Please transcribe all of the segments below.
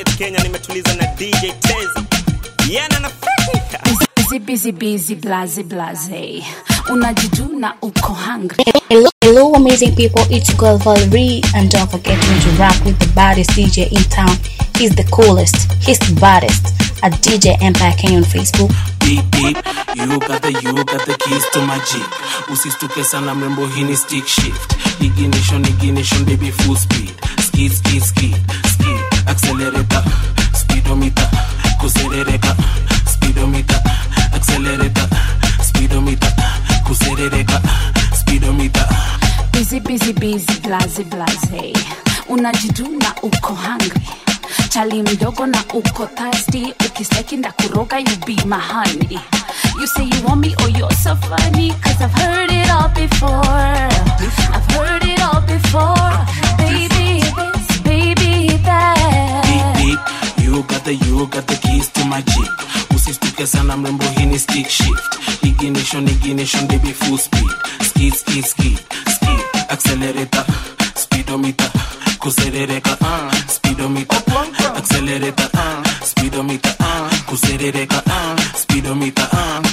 Kenneth Kenya, nimetuliza na DJ Tezi. Yana na Feki. busy busy busy blaze blaze unajijuna uko hungry Hello, hello, amazing people. It's your girl Valerie, and don't forget me to rock with the baddest DJ in town. He's the coolest, he's the baddest. At DJ Empire K on Facebook. deep deep you got the you got the keys to my jeep usistuke sana mrembo hii ni stick shift ignition ignition baby full speed skid skid skid skid accelerator speedometer kuserereka speedometer accelerator speedometer kuserereka speedometer busy busy busy blaze blaze unajiduna uko hungry chali mdogo na uko thirsty ukisteki nda kuroga you be my honey you say you want me oh you're so funny cause i've heard it all before i've heard it all before baby this baby deep that deep you got the you got the keys to my jeep usistuke sana mrembo hii ni stick shift ignition ignition baby full speed skid skid skid skid accelerator speedometer kuserereka uh, speedometer accelerator uh, speedometer uh, kuserereka uh, speedometer uh.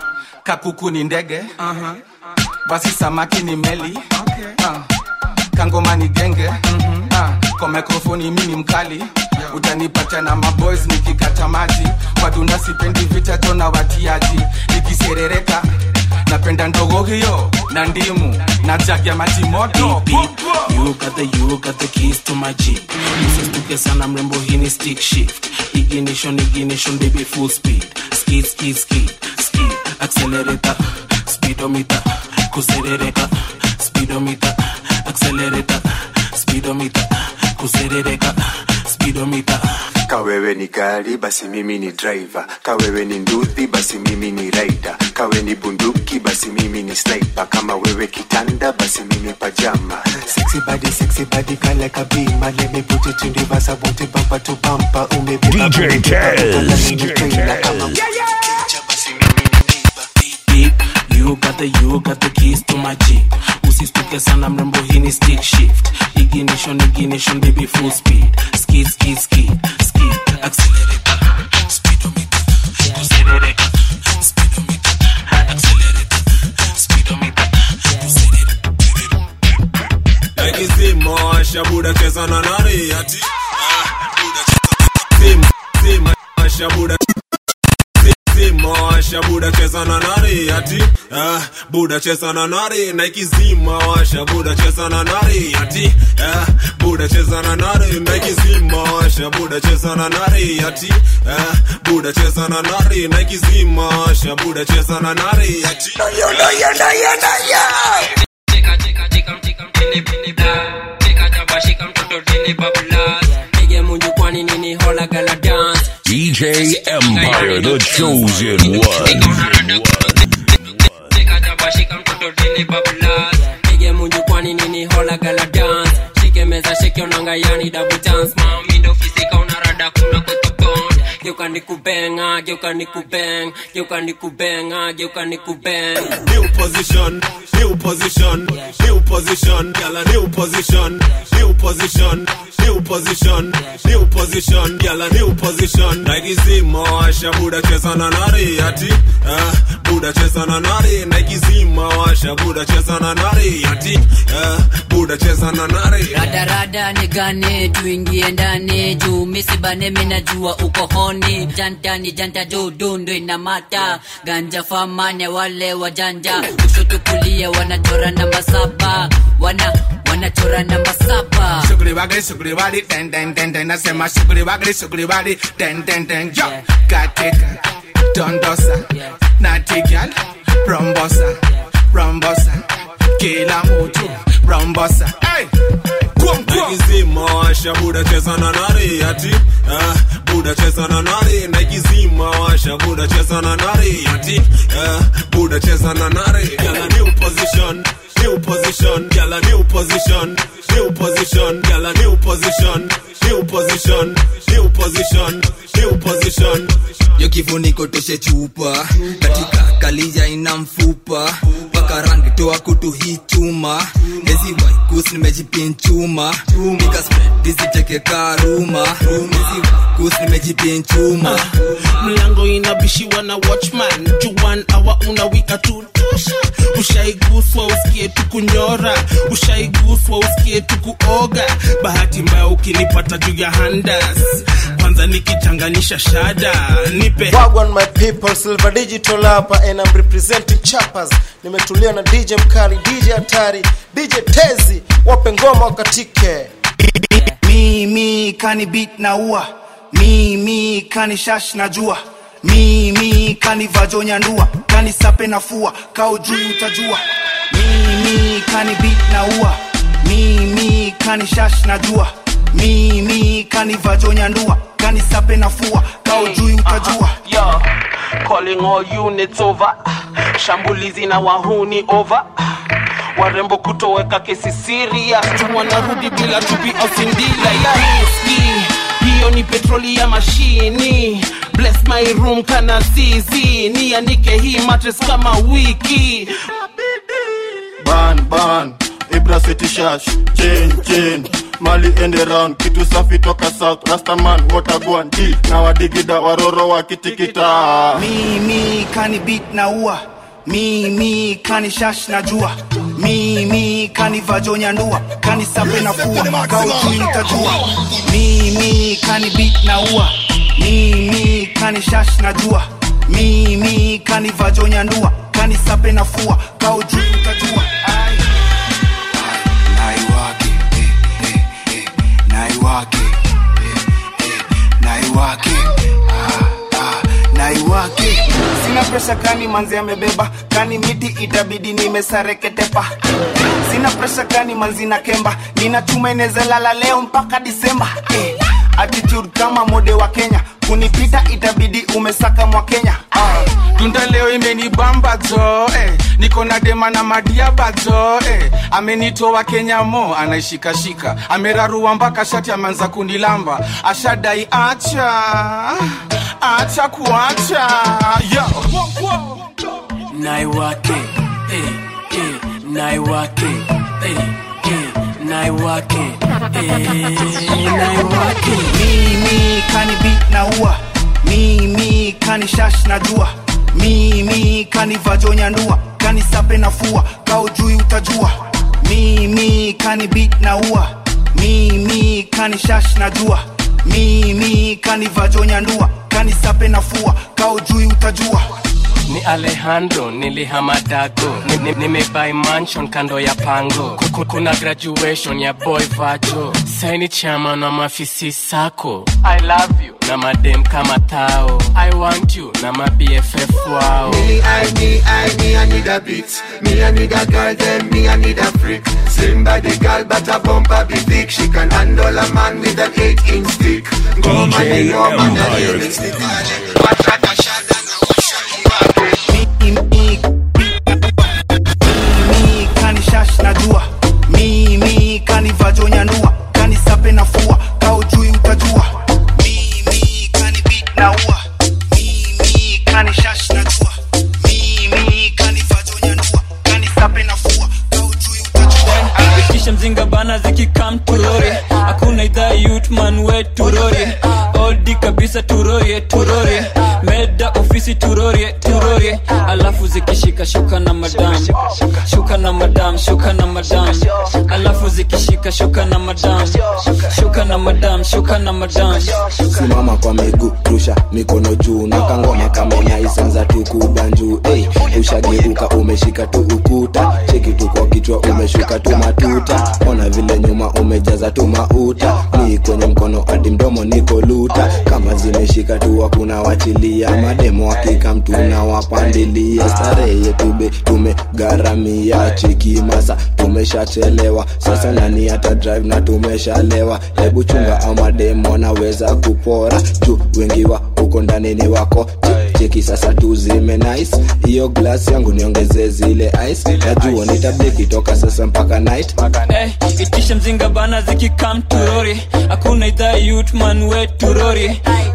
kakuku ni ndege uh-huh. basi samaki ni meli okay. uh. kangoma ni genge mm-hmm. uh. kwa mikrofoni mimi mkali yeah. utanipata na maboys nikikata maji wadunda sipendi vita tona watiaji nikiserereka napenda ndogo hiyo na ndimu na jagi ya maji moto deep deep you got the you got the keys to my jeep usistuke sana mrembo hii ni stick shift ignition ignition baby full speed skid skid skid skid accelerator speedometer kuserereka speedometer accelerator speedometer kuserereka speedometer kawewe ni gari basi mimi ni driver kawewe ni nduthi basi mimi ni rider kawe ni bunduki basi mimi ni sniper kama wewe kitanda basi mimi pajama sexy body sexy body kale kabima let me put it in reverse I want it bumper to bumper umebeba DJ umebeba, Tez, umebeba, mimi DJ trailer, Tez. kama ukicha basi mimi ni neighbor deep you got the you got the keys to my jeep usistuke sana mrembo hii ni stick shift ignition ignition baby full speed skid skid skid skid accelerator speedometer kuserereka speedometer accelerator speedometer Akizima washa buda cheza na nani ati Ah, buda cheza zima zima washa buda zima washa buda cheza na nani ati ah, buda cheza na nani na ikizima washa buda cheza na nani ati ah, buda cheza na nani na ikizima washa buda cheza na nani ati ah, buda cheza na nani na ikizima washa buda cheza na nani ati Cheka cheka cheka mchika mpini pini bla Cheka chapa shika mtoto dini bablas Nige munju kwani nini hola gala dance DJ Empire, the chosen one. Cheka chapa shika mtoto dini bablas Nige munju kwani nini hola gala dance Shike meza shike onanga yani double dance Mami ndo fisika unarada kuna kutubond Geuka nikubenga, geuka nikubeng Geuka nikubenga, geuka nikubeng new position, new position, new position, gyal a new position, new position, new position, new position, gyal a new position. Nike zima washa buda cheza na nari ati, ah, buda cheza na nari. Nike zima washa buda cheza na nari ati, ah, buda cheza na nari. radarada nigane tuingie ndani juu misibane minajua uko honi janta ni janta dudu ndo inamata ganja famane wale wajanja kushoto kulia wanachora namba saba wana wanachora namba saba Sugri wagri sugri wadi ten ten ten ten nasema sugri wagri sugri wadi ten ten ten yo katika dondosa natigal rombosa rombosa kila mtu rombosa hey Kwom, kwom. Nike zima washa buda cheza na nari ati, ah, buda cheza na nari. Nike zima washa buda cheza na nari ati, ah, buda cheza na nari. Gyal a new position, new position, gyal a new position, new position, gyal a new position, new position, new position, new position. yo kifuniko toshe chupa katika kalija ina mfupa mpaka paka rangi toa kutu hii chuma ezi waikus nimejipin chuma nikaspredizicheke karuma ezi waikus nimejipin chuma mlango inabishiwa na watchman juan awa unawika tutusha ushaiguswa usikie tukunyora ushaiguswa usikie tukuoga bahati mbaya ukinipata juu ya handas kwanza nikichanganisha shada nipe Wagwan my people, Silver Digital hapa and I'm representing Chappers. Nimetulia na DJ Mkali, DJ Hatari, DJ Tezi, wape ngoma wakatike. mimi kani beat na ua mimi kani shash na jua mimi kani vajonya ndua kani sape na fua kao juu utajua mimi kani beat na ua mimi kani shash na jua mimi kani vajonya ndua kani sape na fua kao juu utajua Yo, calling all units over shambulizi na wahuni over warembo kutoweka kesi serious tu wanarudi bila chupi au sindila ya riski hiyo ni petroli ya mashini bless my room kana zizi niandike hii matres kama wiki ban ban ibra city shash chain chain mali ende round kitu safi toka south rastaman watagwan d na wadigida waroro wakitikita mimi kani beat na ua mimi kani shash na jua mimi kani vajonya ndua kani sape na fua kauti utajua mimi kani beat na ua mimi kani shash na jua mimi kani vajonya ndua kani sape na fua kauti utajua Ai. naiwake eh, eh, eh, naiwake eh, eh, naiwake ah, ah, naiwake sina presha kani manzi amebeba kani miti itabidi nimesareketepa sina presha kani manzi na kemba nina chuma inezalala leo mpaka disemba eh. attitude kama mode wa kenya kunipita itabidi umesaka mwa kenya ah. tunda leo imenibamba jo eh. niko na dema na madiaba jo eh. amenitoa kenya mo anaishikashika amerarua mpaka shati ameanza kunilamba ashadai acha acha kuacha yo naiwake eh, eh, naiwake eh, eh, naiwake eh, naiwake mimi kani beat na ua mimi kani shash na jua mimi kani vajonya ndua kani sape na fua kao juu utajua mimi kani beat na ua mimi kani shash na jua mimi kani vajonya ndua kani sape na fua kao juu utajua ni alejandro nilihama dago Ni- ni- nimebai mansion kando ya pango Kuku- kuna graduation ya boy vajo saini chama na mafisi sako i love you na madem kama tao i want you na mabff wao Me, I, me, I, me, I need a beat. Me, I need a girl, then me, I need a freak. Slim body girl, but a bumper be thick. She can handle a man with an eight inch stick. Go man, DJ you know man, a Empire. little stick. Watch out, watch out, and I watch mimi kani shash na jua mimi kani vajonya ndua kani sape na fua kao juu utajua mimi kani beat na ua mimi kani shash na jua mimi kani vajonya ndua kani sape na fua kao juu utajua kisha mzinga bana zikikam turori hakuna idhaa yutman we turori odi kabisa turorie turorie meda ofisi turorie turorie alafu zikishika shuka na madam shuka na madam shuka na madam alafu zikishika shuka na madam shuka na madam shuka na madam simama kwa miguu rusha mikono juu na kangoma kama unaisanza tu kubanjuu hey, ushageuka umeshika tu ukuta cheki tu kwa kichwa umeshuka tu matuta ona vile nyuma umejaza tu mauta ni kwenye mkono hadi mdomo niko luta kama zimeshika tu hakuna wachilia mademo hakika mtu na wapandilia starehe yetu be tumegharamia chiki masa tumeshachelewa sasa nani hata drive na tumeshalewa hebu chunga au mademo wanaweza kupora juu wengi wa huko ndani ni wako Che- cheki sasa tuzime nice hiyo glass yangu niongeze zile ice najua nitabiki toka sasa mpaka night Eh, itisha mzinga bana zikikam turori hakuna idhaa yutman we turori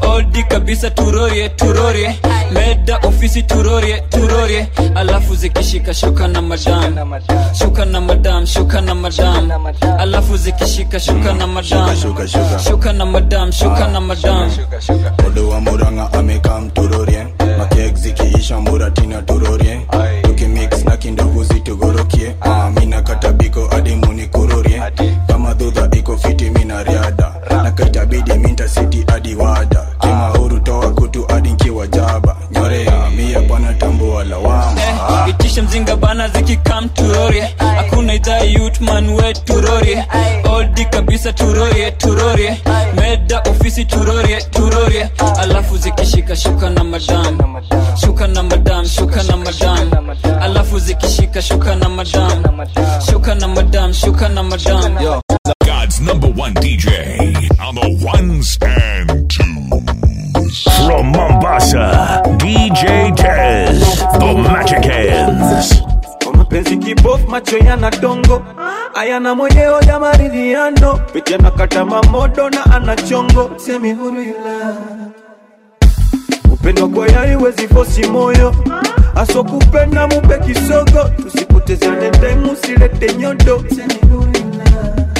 odi kabisa turorie turorie meda ofisi turorie turorie alafu zikishika shuka na madam shuka na madam shuka na madam alafu zikishika shuka na madam Shuka, shuka. shuka na madam shuka na madam Odo wa muranga amekam turorie makek zikiisha muratina turorie tukimix na kindogo zitugorokie Ah, mina katabiko hadi munikurorie kama dhudha iko fiti mina riada na kaitabidi minta siti hadi wada kimahuru toa kutu hadi nkiwa jaba nyorea mia bwana tambua lawama Eh, itishe mzinga bana zikikam turorie hakuna idhaa yutman we turorie odi kabisa turorie turorie meda ofisi turorie turorie alafu zikishika shuka na madam shuka na madam shuka na madam alafu zikishika shuka na madam shuka na madam shuka na madam Yo. God's number one DJ on the ones and twos. From Mombasa, DJ Tez, the Magic Hands. Kwa mapenzi kibofu macho yana dongo ayana mwenyewe ya maridhiano pete anakata mamodo na ana chongo semi huru ila upendo kwa yai wezi fosi moyo aso kupenda mupe kisogo tusipotezane time usilete nyodo semi huru ila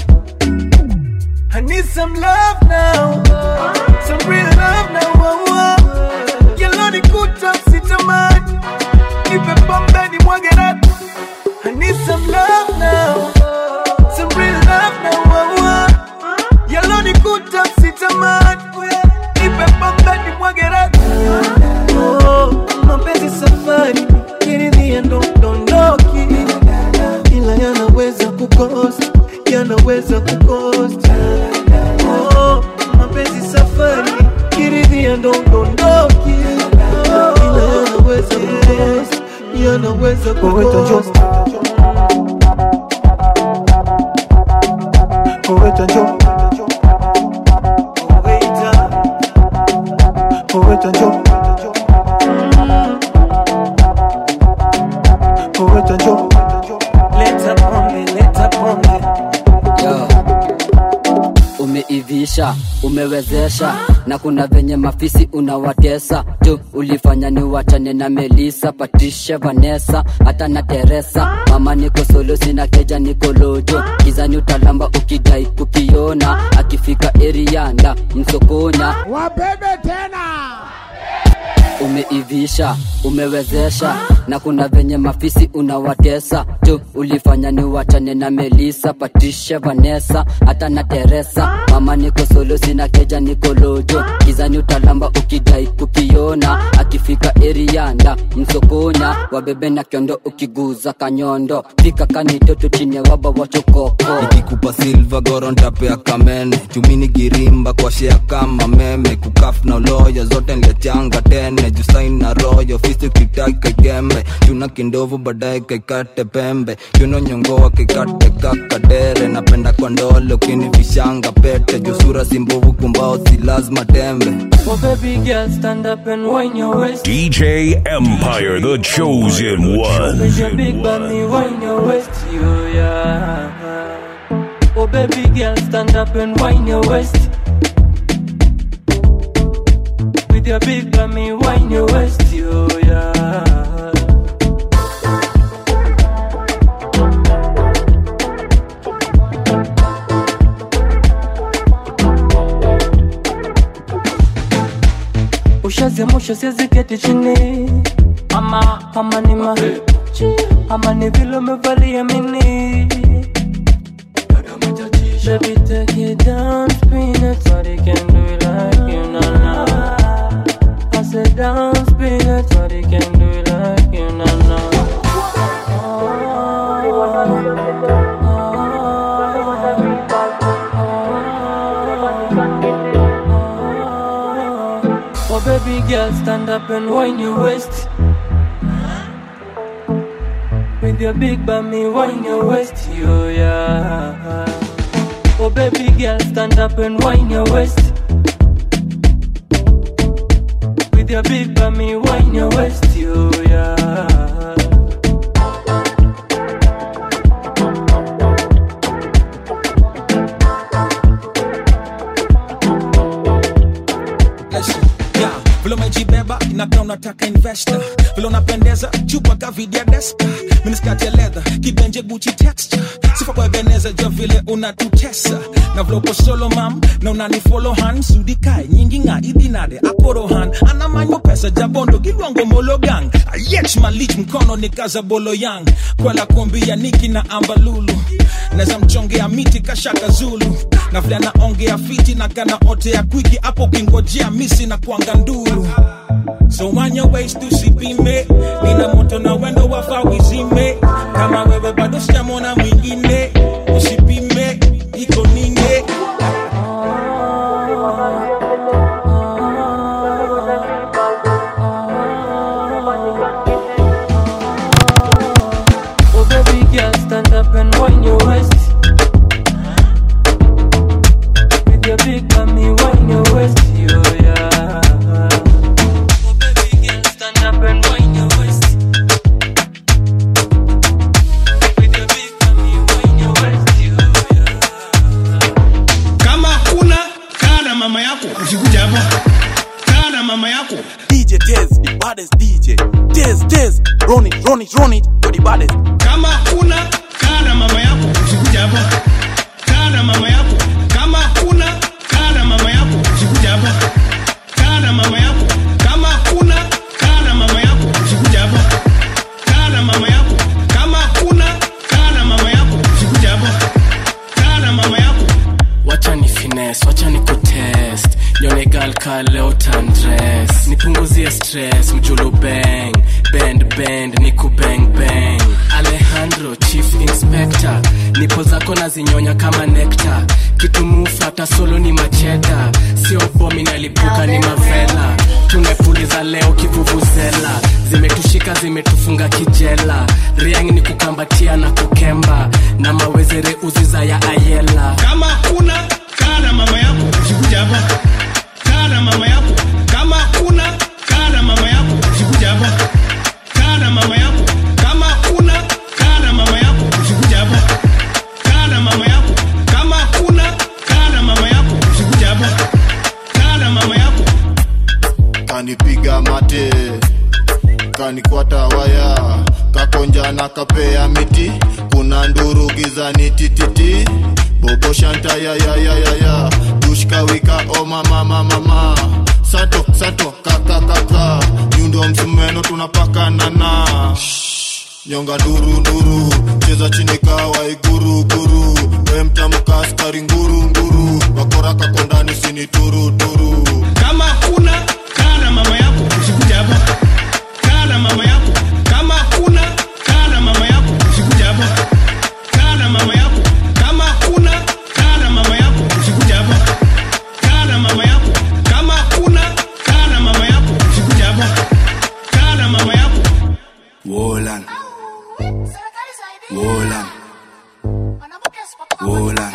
I need some love now some real love now oh, oh. Yellow ni kuta sitamani nipe pombe ni mwage ratu I need some love now Some real love now oh, oh. Yellow ni kuta sitamani Nipe pombe ni mwage ratu oh, Mapenzi safari Kiridhia ndo dondoki Ila yanaweza kukost Yanaweza kukost oh, Mapenzi safari Kiridhia ndo dondoki Ila yanaweza kukost Yanaweza kukost Poeta njo Poeta Poeta njo Poeta njo Leta pombe, leta pombe Yo. umeivisha umewezesha na kuna venye mafisi unawatesa tu ulifanya ni wachane na melisa patricia vanessa hata na teresa mama niko solo sina keja niko lojo gizani utalamba ukidai kukiona akifika erianda msokonya wabebe tena umeivisha umewezesha na kuna venye mafisi unawatesa tu ulifanya ni wachane na melisa patricia vanessa hata na teresa mama niko solo sina keja niko lojo gizani utalamba ukidai kukiona akifika erianda msokonya wabebe na kiondo ukiguza kanyondo fika kanitoto chine waba wachokoko nikikupa silva goro ntapea kamene chumini girimba kwa shea kama meme kukaf na uloyo zote nliachanga tene jusain na royo fisi kitaki kaikembe chuna kindovu baadaye kaikate pembe chuno nyongoa kaikate kakadere napenda kwa ndole ukinivishanga pete jusura simbovu kumbao si lazima tembe Oh baby girl stand up and wine your waist DJ Empire, the chosen one. With your big body wine your waist yo yeah Oh baby girl stand up and wine your waist With your big body wine your waist yo yeah ushaziamsha siwezi keti chini ama ama ni ma ama ni vile umevalia mini Baby, take it down, spin it, nobody can do it like you, nah, nah. I said down, spin it, nobody can do it like you, nah, nah. Oh baby girl, stand up and wine your waist. With your big bummy, wine your waist, yo yeah. Oh baby girl, stand up and wine your waist. With your big bummy, wine your waist, yo yeah. Let's unataka investor vile unapendeza chupa kavidia deska miniskati ya leather kibenje guchi texture sifa kwa ebeneza jua vile unatutesa na vile uko solo mam na unanifolo han sudikae nyingi nga idinade akorohan anamanyo pesa jabondo gilwango mologang ayech malich mkono ni kaza bolo yang kwela kumbia niki na ambalulu neza mchongea miti kashaka zulu na vile anaongea fiti na kana ote ya kwiki hapo ukingojea misi na kwanga ndulu so wanya ways tusipime nina moto na wendo wafa wizime kama wewe bado sijamona mwingine usipime iko ninge Oh baby girl, stand up and wind your waist. With your big mommy, wind your waist, yo yeah. Oh baby girl, stand up and wind your waist. With your big mommy, wind your waist, yo kama hakuna kaa na mama yako usikuja hapa kaa na mama yako DJ Tez, the baddest DJ. Tez, Tez, run it, run it, run it, you're the baddest. kama hakuna kaa na mama yako usikuja hapa kaa na mama yako kama hakuna kaa na mama yako usikuja hapa kaa na mama yako kama hakuna kaa na mama yako usikuja hapa kaa na mama yako kama hakuna kaa na mama yako usikuja hapa kaa na mama yako wacha ni finesse wacha ni kutest nyone gal ka leo tandres nipunguzie stress mjulu bang bend bend niku bang bang alejandro chief inspector nipo zako nazinyonya kama nekta kitumufata solo ni macheta sio bomi nalipuka ni mavela tumepuliza leo kivuvuzela zimetushika zimetufunga kijela riang ni kukambatia na kukemba na mawezere uziza ya ayela kama hakuna kaa na mama yako usikuja hapa kaa na mama yako kama hakuna kaa na mama yako usikuja hapa kaa na mama yako kama hakuna kaa na mama yako usikuja hapa kaa na mama yako kama hakuna kaa na mama yako usikuja hapa kaa na mama yako kanipiga mate kanikwata waya kakonja na kapea miti kuna nduru gizani tititi bobo shanta ya ya ya ya ya dushka wika o mama mama mama sato sato kaka kaka nyundo msumeno tunapakanana nyonga nduru nduru cheza chini kawa iguru guru we mtamka askari nguru nguru wakora kakondani sini turu turu kama hakuna kaa na mama yako usikuja hapa kaa na mama yako kama hakuna kaa na mama yako usikuja hapa kaa na mama yako kama hakuna kaa na mama yako usikuja hapa kaa na mama yako kama hakuna kaa na mama yako usikuja hapa kaa na mama yako Wolan. Wolan. Wolan.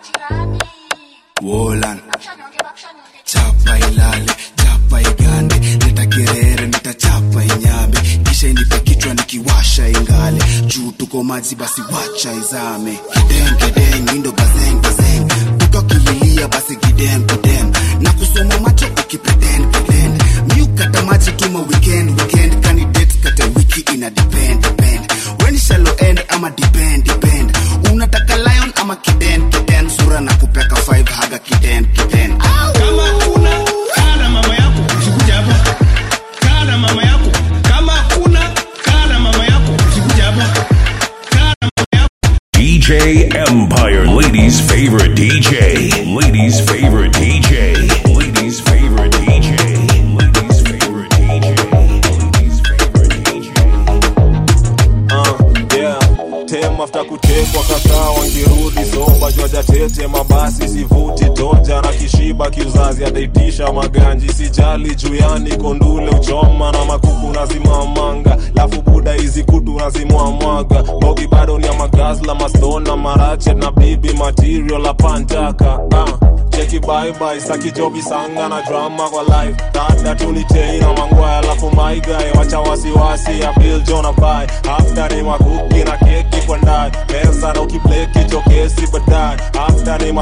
Wolan. Chapa ilale, chapa igande, leta kerere, nitachapa inyame, kisha inipe kichwa nikiwasha ingale, juu tuko maji basi wacha izame, kideng kideng, indo bazeng bazeng, tukakililia basi kidem kidem, na kusoma macho ukipretend pretend, miukata maji tuma weekend weekend, kani date kata wiki ina depend depend, when shallow end ama depend depend, unataka lion ama kiden kiden, sura na kupeka five haga kiden kiden. kama hakuna kaa na mama yako usikuja hapa kaa na mama yako kama hakuna kaa na mama yako usikuja hapa DJ Empire, ladies' favorite DJ. Ladies' favorite DJ. Ladies' favorite DJ. Ladies' favorite uh, yeah. tem after kutekwa kakaa wangirudi soba jwaja tete mabasi sivuti toja na kishiba kiuzazi adaitisha maganji sijali juyani kondule uchoma na makuku nazimamanga lafu buda hizi kutu nazimwamwaga bogi bado ni ya magazla mastona marachet na bibi material apantaka uh cheki bye saki jobi sanga na drama kwa life dada tunitei na mangwaya alafu maigae wacha wasiwasi ya bill jona bai after ni makuki na keki kwa ndani meza na ukibleki chokesi baadaye after ni makuki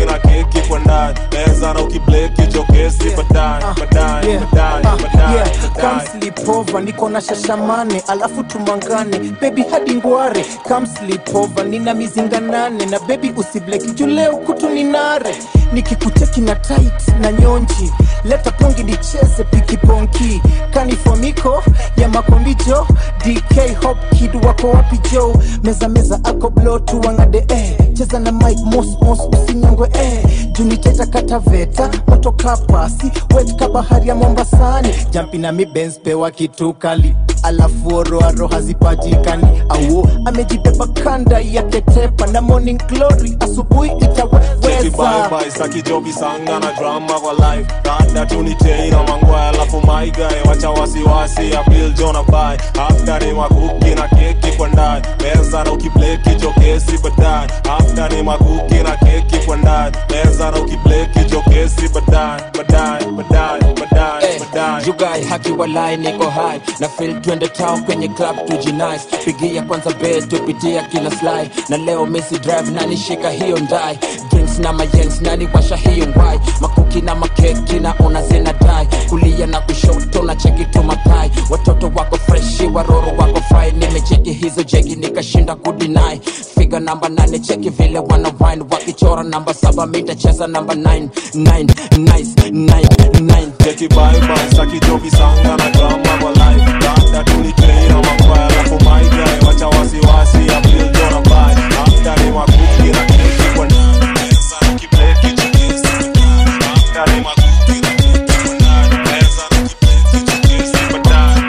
na keki kwa ndani meza na ukibleki jokesi baadaye baadaye Yeah. baadaye Ah, baadaye yeah. Come baadaye sleep over niko na shashamane alafu tumangane bebi hadi ngware Come sleep over nina mizinga nane na bebi usibleki juu leo kutu ni nare nikikuteki na tight na nyonji leta pongi nicheze pikiponki kanifomiko ya makombijo dk hop kid wako wapi jo meza meza ako blo tuangade eh. cheza na mike mos mos usinyongwe eh. juniteta kataveta moto kapasi wet ka bahari ya mombasani jampi na mibens pewa kitu kali alafu oroaro hazipatikani auo amejibeba kanda ya ketepa na morning glory asubuhi Cheki itaweza bye bye saki jobi sanga na drama kwa life Rada tunitei na mangwaya alafu my guy wacha wasiwasi ya bill jona bye After ni makuki na keki kwa ndani Meza na ukibleki jokesi baadaye After ni makuki na keki kwa ndani Meza na ukibleki jokesi baadaye baadaye baadaye baadaye baadaye jugai haki walai niko hai na fil twende town kwenye club tujinice pigia kwanza bed tupitia kila slide na leo misi drive nani shika hiyo ndai drinks na mayens nani washa hiyo ngwai makuki na makeki na ona zina dai kulia na kushoto na cheki tu mapai watoto wako freshi waroro wako fai nimecheki hizo jegi nikashinda kudinai figa namba nane cheki vile wana wine wakichora namba saba mitacheza namba 9 9 nice 9 9 Cheki bye bye saki jobi sanga na drama kwa life Rada tunitei na mangwaya alafu my guy wacha wasiwasi ya bill jona bye After ni makuki na keki kwa ndani Meza na ukibleki jokesi baadaye After ni makuki na keki kwa ndani Meza na ukibleki jokesi baadaye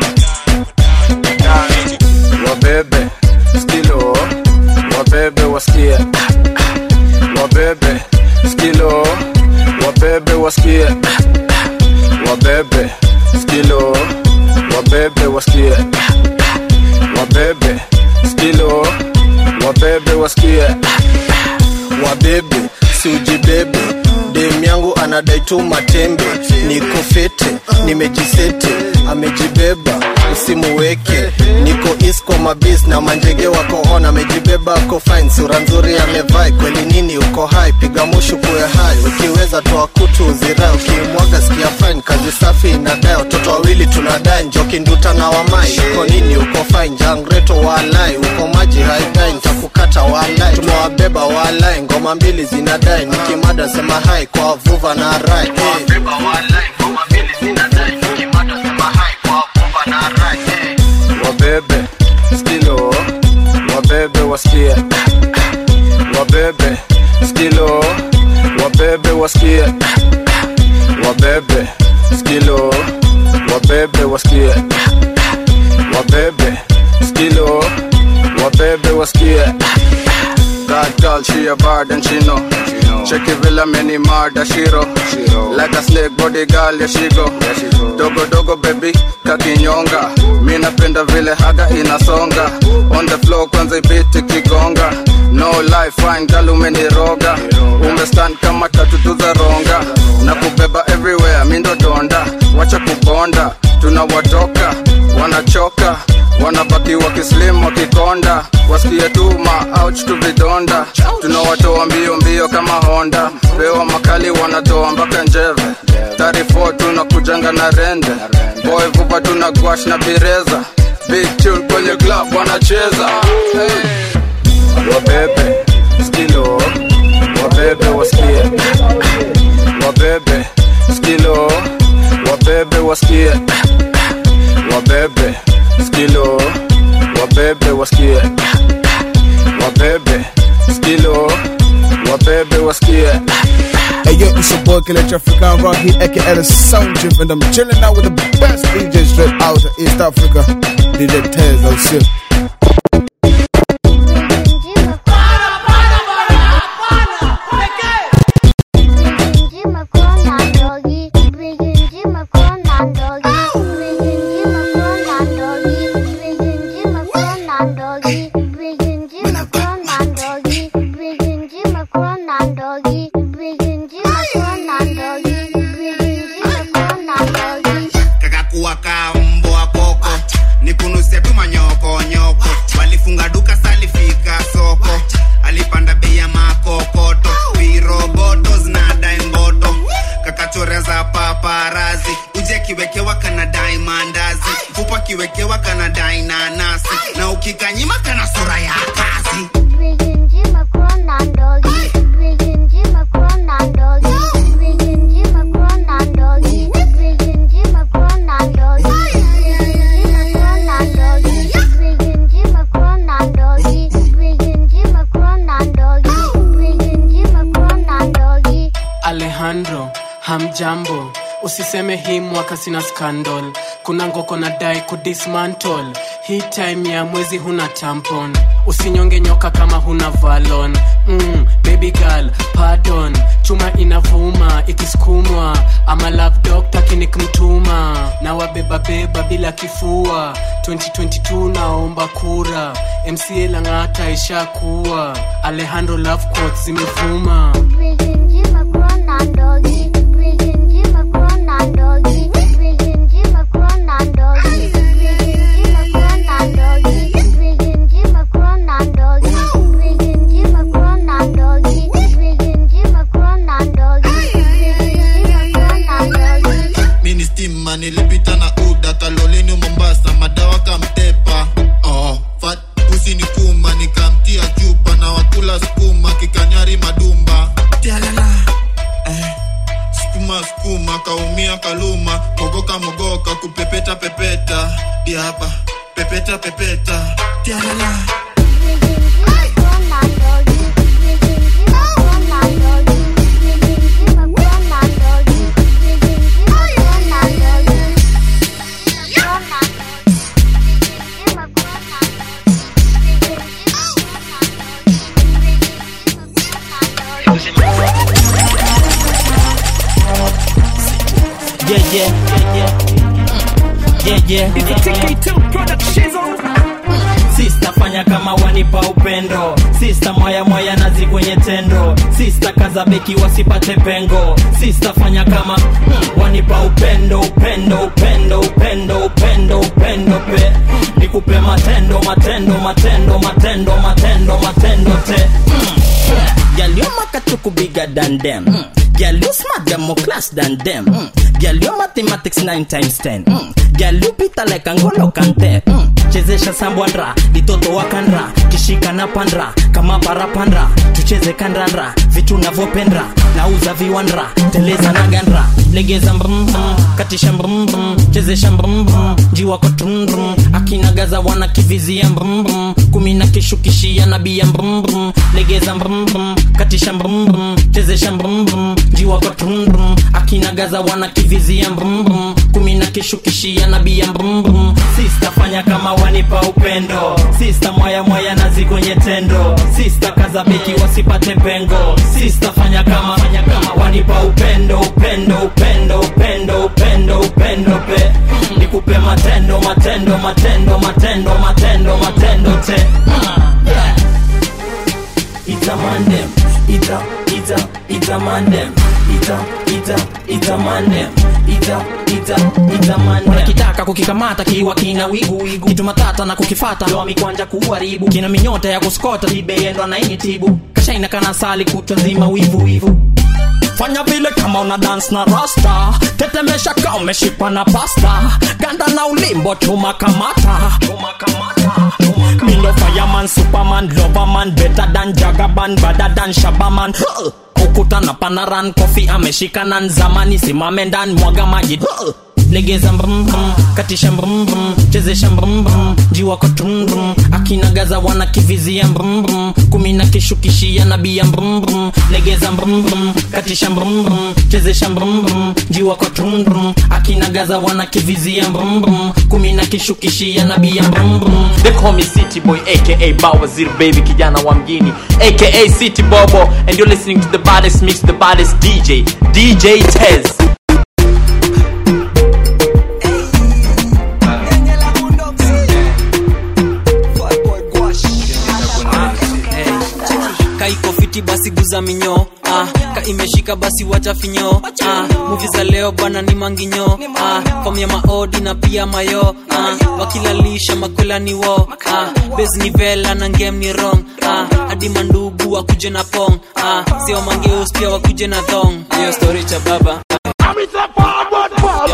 wabebe skilo wabebe wasikie wabebe skilo wabebe wasikie wabebe skilo wabebe wasikie wabebe skilo wabebe wasikie wabebe siujibebe dem yangu anadai tu matembe niko fete nimejisete amejibeba usimuweke niko isko mabis na manjege wako on amejibeba ako fine sura nzuri amevai kweli nini uko hai piga mushu kuwe hai ukiweza toa kutu uzirai ukimwaga sikia fine kazi safi inadai watoto wawili tunadai njoki nduta na wamai uko nini uko fine jangreto walai uko maji haidai ntakukata walai tumewabeba walai ngoma mbili zinadai nikimada sema hai kwa vuva na rai hey. wabebe skilo wabebe wasikie wabebe skilo wabebe wasikie wabebe skilo wabebe wasikie wabebe skilo wabebe wasikie That girl, she a bad and she know. Check it villa many murder shiro. Like a snake body girl, yeah she go. Dogo dogo baby, kakinyonga. Mi napenda vile haga inasonga. On the floor kwanza ibiti kigonga. No life fine girl umeniroga. Umestand kama tatu tu za ronga. Na kubeba everywhere, mi ndo donda. Wacha kubonda, tunawatoka, wanachoka wanabaki wakislim wakikonda wasikie tuma ouch tu vidonda tunawatoa mbio mbio kama honda pewa makali wanatoa mpaka njeve 34 tunakujanga na rende boy vupa tuna gwash na bireza big tune kwenye club wanacheza hey. wabebe skilo wabebe wasikie wabebe skilo wabebe wasikie wabebe skilo wabebe wasikie wabebe skilo wabebe wasikie Hey yo, it's your boy Killer African Rock here, aka the Sound Drip, and I'm chilling out with the best DJ straight out of East Africa, DJ Tez, oh shit. kakakuwa ka mbwa koko nikunuse tu manyoko nyoko mandazi uji akiwekewa kanadai mandazi upo akiwekewa kanadai nanasi na ukikanyima kana sura ya kazi alejandro hamjambo usiseme hii mwaka sina scandal kuna ngoko na dai kudismantle hii time ya mwezi huna tampon usinyonge nyoka kama huna valon mm, baby girl pardon chuma inavuma ikisukumwa ama love doctor kinikmtuma na wabebabeba bila kifua 2022 naomba kura mca lang'ata ishakuwa alejandro love quotes zimevuma mini stima nilipita na uda kalolini mombasa madawa kamtepa oh, fat pusi ni kuma nikamtia chupa na wakula skuma kikanyari madumba tialala eh, skuma skuma kaumia kaluma mogoka mogoka kupepeta pepeta diapa pepeta pepeta tialala yeah, yeah, yeah, yeah. It's a TK2 production. Sista fanya kama wanipa upendo Sista mwaya mwaya nazi kwenye tendo Sista kaza beki wasipate pengo Sista fanya kama mm, wanipa upendo upendo upendo upendo upendo upendo pe nikupe matendo matendo matendo matendo matendo matendo te mm. yeah. Girl, you makatuku bigger than them. Mm. Girl, you smart, them more class than them. Mm. Girl, you mathematics 9 times 10. Mm. Girl, you pita like Angolo Kante. Mm. Chezesha sambwandra, litoto wakandra, kishika na pandra, kama parapandra, tucheze kandandra, vitu navyopendra, nauza viwandra, teleza na gandra, legeza mbrum brum, katisha mbrum brum, chezesha mbrum brum, jiwako trum brum, akinagaza wana kivizia mbrum brum, kumi na kishukishia nabia mbrum brum, legeza mbrum brum, katisha mbrum brum, chezesha mbrum brum, jiwako trum brum, akinagaza wana kivizia mbrum brum, kumi na kishukishia nabia mbrum brum, sista fanya kama wanipa upendo sista mwaya mwaya nazi kwenye tendo sista kaza beki wasipate pengo sista fanya kama fanya kama wanipa upendo upendo upendo upendo upendo upendo pe nikupe matendo matendo matendo matendo matendo matendo te Mm, yeah. Ita mandem, ita, ita, ita mandem, ita, ita, ita mandem, ita, ita, ita mandem. Wanakitaka kukikamata kiwa kina wigu wigu, kitu matata na kukifata ndo mikwanja kuharibu, kina minyota ya kuskota libeendwa na initibu, kashaina kana sali kutwa nzima wivu wivu fanya vile kama una dance na rasta tetemesha kama umeshikwa na pasta ganda na ulimbo chuma kamata mindo fireman superman loverman better than jagaban badder than shabaman Huh! ukuta na panaran kofi ameshika na nzamani simame ndani mwaga maji Huh! legeza mbrum brum katisha mbrum brum chezesha mbrum brum jiwako trum brum akinagaza wana kivizia mbrum brum kumi na kishukishia nabia mbrum brum legeza mbrum brum katisha mbrum brum chezesha mbrum brum jiwako trum brum akinagaza wana kivizia mbrum brum kumi na kishukishia nabia mbrum brum They call me City Boy aka Bawazir Baby kijana wa mjini aka City Bobo and you're listening to the baddest mix the baddest DJ DJ Tez kaiko fiti basi guza minyo ah, ka imeshika basi wacha finyo ah, muvi za leo bwana ni manginyo ah, fom ya maodi na pia mayo ah, wakilalisha makwela ni wo ah, bes ni vela na ngem ni rong ah, hadi mandugu wakuje na pong ah, sio mangeus pia wakuje na thong hiyo story cha baba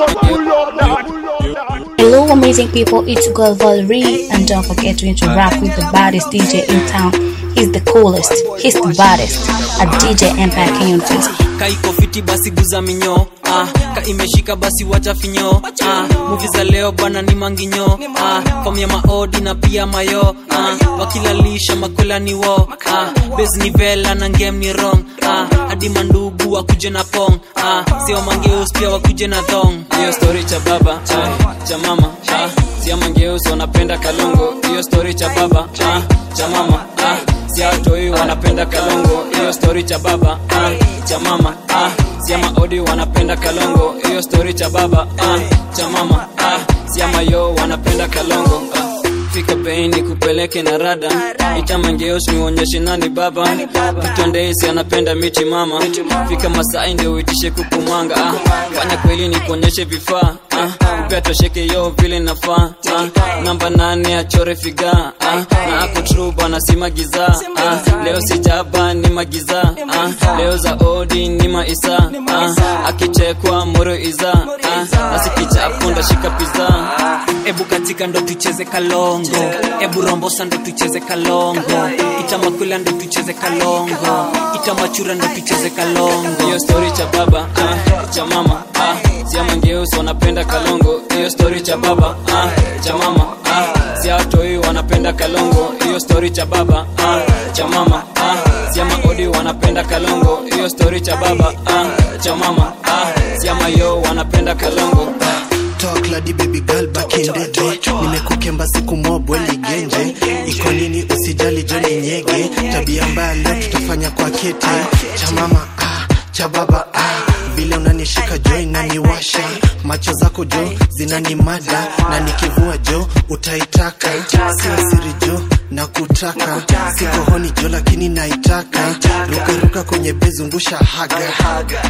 Hello, amazing people. It's girl Valerie, and don't forget to interact with the baddest DJ in town. He's the coolest. He's the baddest. At DJ Empire King on Facebook. kaiko fiti basi guza minyo ah, ka imeshika basi wacha finyo ah, muvi za leo bwana ni manginyo ah, fam ya maodi na pia mayo ah, wakilalisha makwela ni wo ah, bes ni vela na ngem ni rong ah, hadi mandugu wakuje na pong ah, sio mangeus pia wakuje na thong hiyo story cha baba ah, cha mama ah, sio mangeus wanapenda kalongo hiyo story cha baba ah, cha mama ah, siatoi wanapenda kalongo hiyo story cha baba ah, cha mama ah, siama odi wanapenda kalongo hiyo story cha baba ah, cha mama ah, siama yo wanapenda kalongo ah. fika bei ni kupeleke na rada itamangeos niuonyeshe nani baba vitondesi anapenda miti mama fika masai ndio uitishe kukumwanga ah. fanya kweli ni kuonyeshe vifaa ah. upea tosheke yo vile nafaa ah. namba nane achore figa ah. na ako tru bana si magiza ah. leo sijaba ni magiza ah. leo za odi ni maisa ah. akichekwa moro iza ah. asikichapo ndashika piza ebu katika ndo tucheze kalongo ebu rombosa ndo tucheze kalongo itamakwila ndo tucheze kalongo itamachura ndo tucheze kalongo hiyo story cha baba ah, cha mama ah, siamangeusi wanapenda kalongo hiyo story cha baba ah, cha mama ah, siatoi wanapenda kalongo hiyo story cha baba ah, cha mama ah, siama odi wanapenda kalongo hiyo story cha baba ah, cha mama ah, siama yo wanapenda kalongo Talk lady baby girl back in the day nimekukemba siku mobwe ligenje iko nini usijali joni nyege tabia mbaya leo tutafanya kwa kete cha mama ah, cha baba ah. vile unanishika jo inaniwasha macho zako jo zinanimada na nikivua jo utaitaka sio siri jo na kutaka siko honi jo lakini naitaka rukaruka kwenye bezungusha haga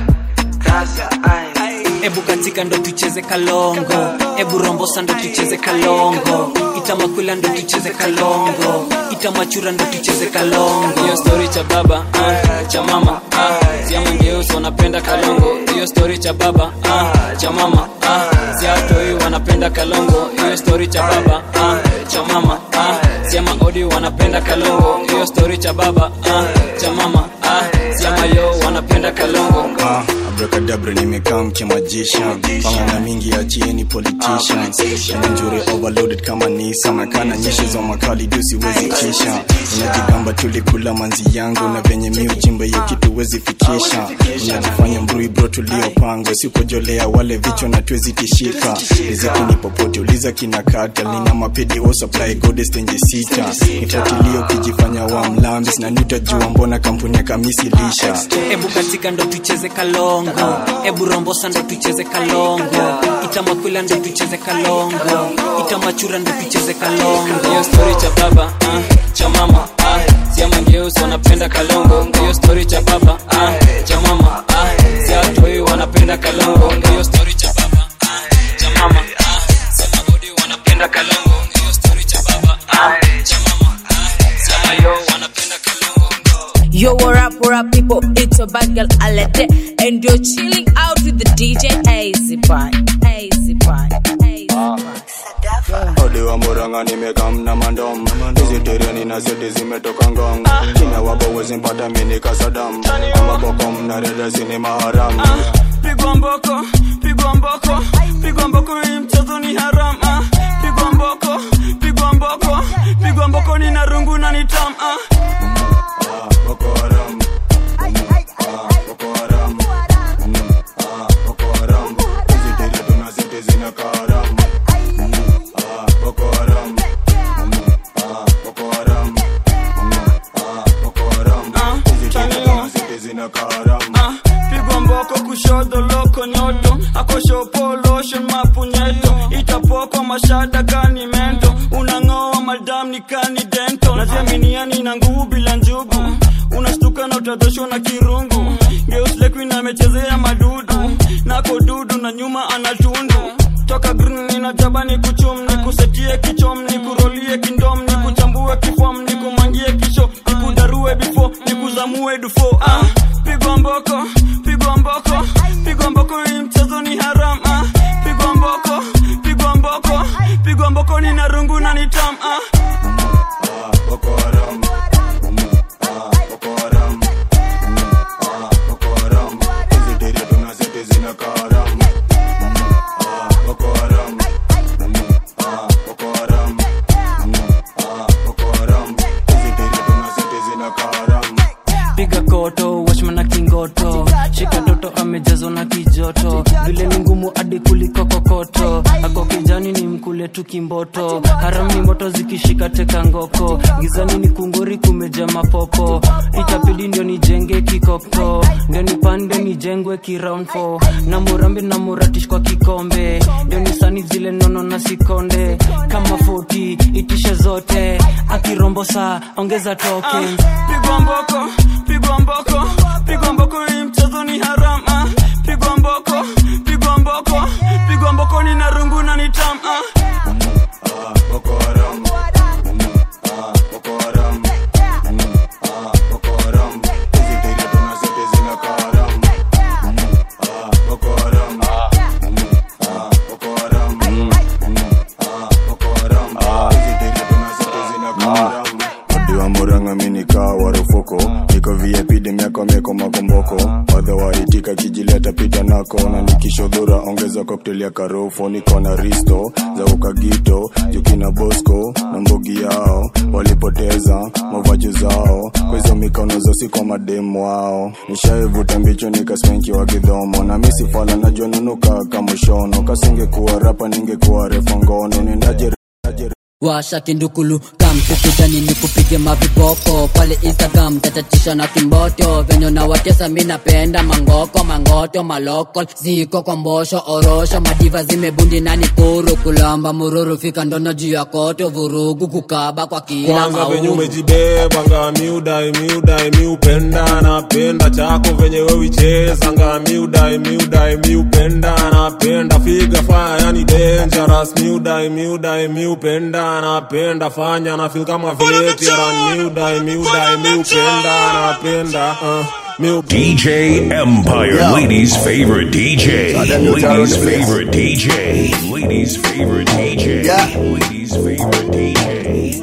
ebu katika ndo tucheze kalongo ebu rombosa ndo tucheze kalongo itamakwila ndo tucheze kalongo itamachura ndo tucheze kalongo hiyo story cha baba ah, cha mama ah, siamangeusi wanapenda kalongo hiyo story cha baba ah, cha mama ah, siatoi wanapenda kalongo hiyo story cha baba ah, cha mama ah, siama odi wanapenda kalongo hiyo story cha baba ah, cha mama ah, siama yo wanapenda kalongo Ah, abrakadabra nimekaa mkimajisha pangana mingi achieni politicians njure overloaded kama nisa nakana nyeshi za makali juu siwezi kisha unajigamba tulikula manzi yangu na venye mi ujimba hiyo kitu wezi fikisha unajifanya mbrui bro tuliopangwa sikojolea wale vichwa na tuwezi tishika riziki ni popote uliza kina kata nina mapedi o supply goddess tenje sita nifuatilie ukijifanya wa mlambis na nitajua mbona kampuni ya kamisi lisha ebu katika ndo tucheze kalongo ebu rombosa ndo tucheze kalongo itamakwila ndo tucheze kalongo itamachura ndo tucheze kalongo hiyo story cha baba ah, cha mama ah, siamangeusi wanapenda kalongo hiyo story cha baba ah, cha mama ah, siatoi wanapenda kalongo hiyo story cha baba ah, cha mama ah, siamagodi wanapenda kalongo hiyo story cha baba ah, cha mama ah, siamayo wanapenda Yo, what up, what up, people? It's your bad girl Alete, and you're chilling out with the DJ Easy Boy. Easy Boy. odi wa muranga nimekamna mandom hizi tereni na seti zimetoka ngong china wako wezimpata mini kasadam amabokom na reda zini maharam pigwa mboko pigwa mboko pigwa mboko hii mchezo ni haram ah. pigwa mboko pigwa mboko pigwa mboko ni na rungu na ni tam ah. Ah, pigwa mboko kushoto loko nyoto akoshopo lotion mapunyeto itapoko mashada kani mento unang'oa madam ni kani dento naziaminiani na nguvu bila njugu unashtuka na utadhoshwa na kirungu geuslekuin amechezea madudu nako dudu na nyuma anatundu toka green ninajaba ni kuchum ni kusetie kichom ni kurolie kindom ni kuchambue kifom ni kumangie kisho ni kudarue bifo ni kuzamue dufo ah, pigwa mboko pigwa mboko pigwa mboko hii mchezo ni haram ah, pigwa mboko pigwa mboko unanitam ah. piga koto washma na kingoto shika toto amejazwa na kijoto vile ni ngumu hadi kuliko kokoto ako kijani ni mkule tu kimboto haram ni moto zikishika teka ngoko gizani ni kunguri kumeja mapopo itapidi ndio nijenge kikoko ndio nipande nijengwe kiround fo na murambi na muratish kwa kikombe ndio nisani zile nono na sikonde kama 40 itishe zote akirombo saa ongeza token pigwa mboko pigwa mboko pigwa mboko hii mchezo ni haram ah. pigwa mboko pigwa mboko pigwa mboko ni narungu na nitam ah. Diwa muranga minika warufuko niko VIP de miaka mieko makomboko wadha waitika kijileta pita nako na nikishodhura ongeza cocktail ya karofo niko na risto za ukagito jukina bosco na mbogi yao walipoteza mavaji zao kwa hizo mikono zosi kwa mademu wao nishaivuta mbicho nikaspenki wa kidhomo na misifala najua nunuka kamushono kasingekuwa rapa ningekuwa refa ngono nendaje washa kindukulu kamtukutani ni kupige maviboko pale instagram tatatisha na kimboto venye na watesa mi napenda mangoko mangoto malokol ziko kwa mbosho orosho madiva zimebundi nani kuru kulamba mururu fika ndono juu ya koto vurugu kukaba kwa kila kwanza venye maulu umejibeba nga miudai miudai miupenda napenda chako venye wewicheza nga miudai miudai miupenda napenda figa faya yani dangerous miudai miudai miupenda napenda fanya na feel kama veteran miudai miudai miupenda napenda uh. DJ Empire, ladies' favorite DJ. Ladies' favorite DJ. Ladies' favorite DJ. Ladies' favorite DJ.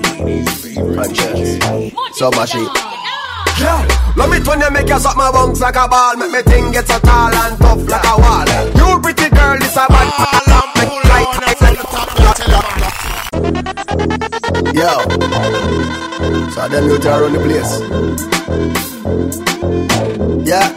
So much it. Yeah, love it when you make your suck my bones like a ball Make me thing get so tall and tough like a wall You pretty girl, this a bad alarm Make like Yo So them you to run the place Yeah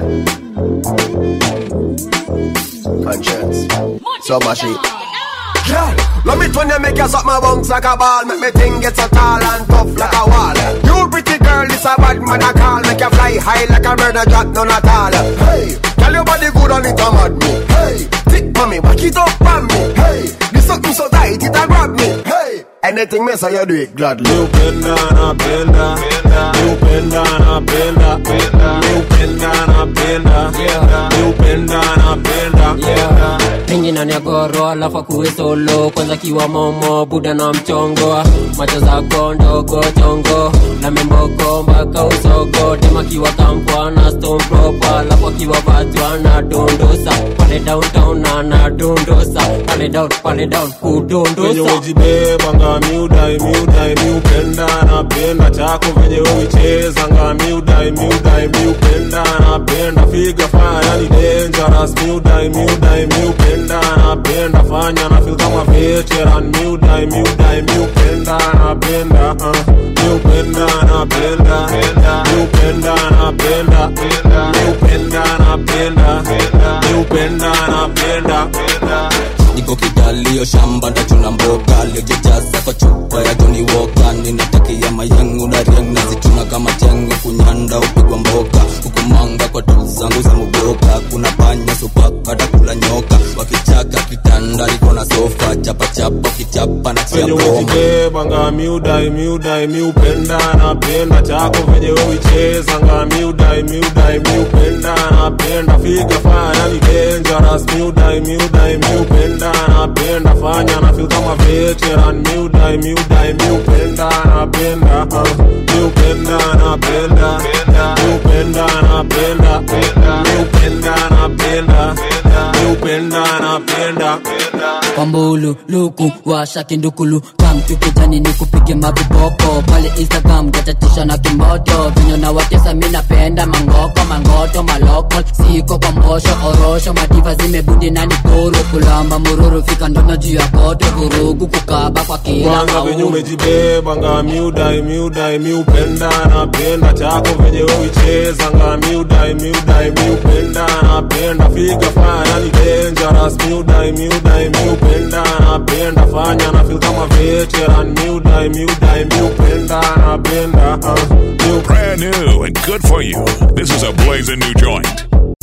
Conscience So much it yeah, love it when you make your suck my bones like a ball Make me thing get so tall and tough like a wall You pretty girl, this a bad man I call Make you fly high like a bird, a drop none at all Hey, tell your body good and it a mad me Hey, thick mommy, back it up on me Hey, this something so tight it a grab me Hey, anything me say you do it gladly miupenda napenda miupenda napenda miupenda napenda miupenda napenda pingi na nyagoro alafu akuwe solo kwanza kiwa momo buda na mchongo macho zako ndogo chongo na memboko mpaka usogo tema kiwa kampwa na stone proper alafu akiwa vatwa na dondosa pale downtown na na dondosa pale down pale down venye kudondosa wejibeba nga miudai miudai miupenda napenda chako venye wewicheza nga miudai miudai miupenda napenda figa faya yani dangerous miudai miudai miupenda napenda fanya na feel kama veteran miudai miudai miupenda napenda uh, miupenda napenda miupenda napenda miupenda napenda miupenda napenda niko kidalio shamba ndachuna mboga liojejaza kwa chupa ya joni woka ninatakia mayangu na riang nazichuna kama chengo kunyanda upigwa mboka hukumanga kwa tu zangu za muboka kuna panya supaka takula nyoka wakichaka kitanda liko na sofa chapachapa kichapa na chia venye broma wejibeba nga miudai miudai miupenda napenda chako venye wewicheza nga miudai miudai miupenda napenda figa faya yani dangerous miudai miudai miupenda napenda fanya na feel kama veteran miudai miudai miupenda napenda uh, miupenda napenda miupenda napenda miupenda napenda miupenda napenda wambulu luku washa kindukulu kamtukijani ni kupige maviboko pale instagram gatatisha na kimoto vinyo na watesa mi napenda mangoko mangoto maloko siko kwa mbosho orosho madiva zimebudi nani kuru kulamba mururu fika ndono juu ya koto vurugu kukaba kwa kila Mwanga venye maulu umejibeba nga miudai miudai miupenda napenda chako venye uicheza nga miudai miudai miupenda napenda figa faya yani dangerous miudai miudai miupenda napenda fanya na feel kama veteran miudai miudai miupenda napenda uh, miu- Brand new and good for you. This is a blazing new joint.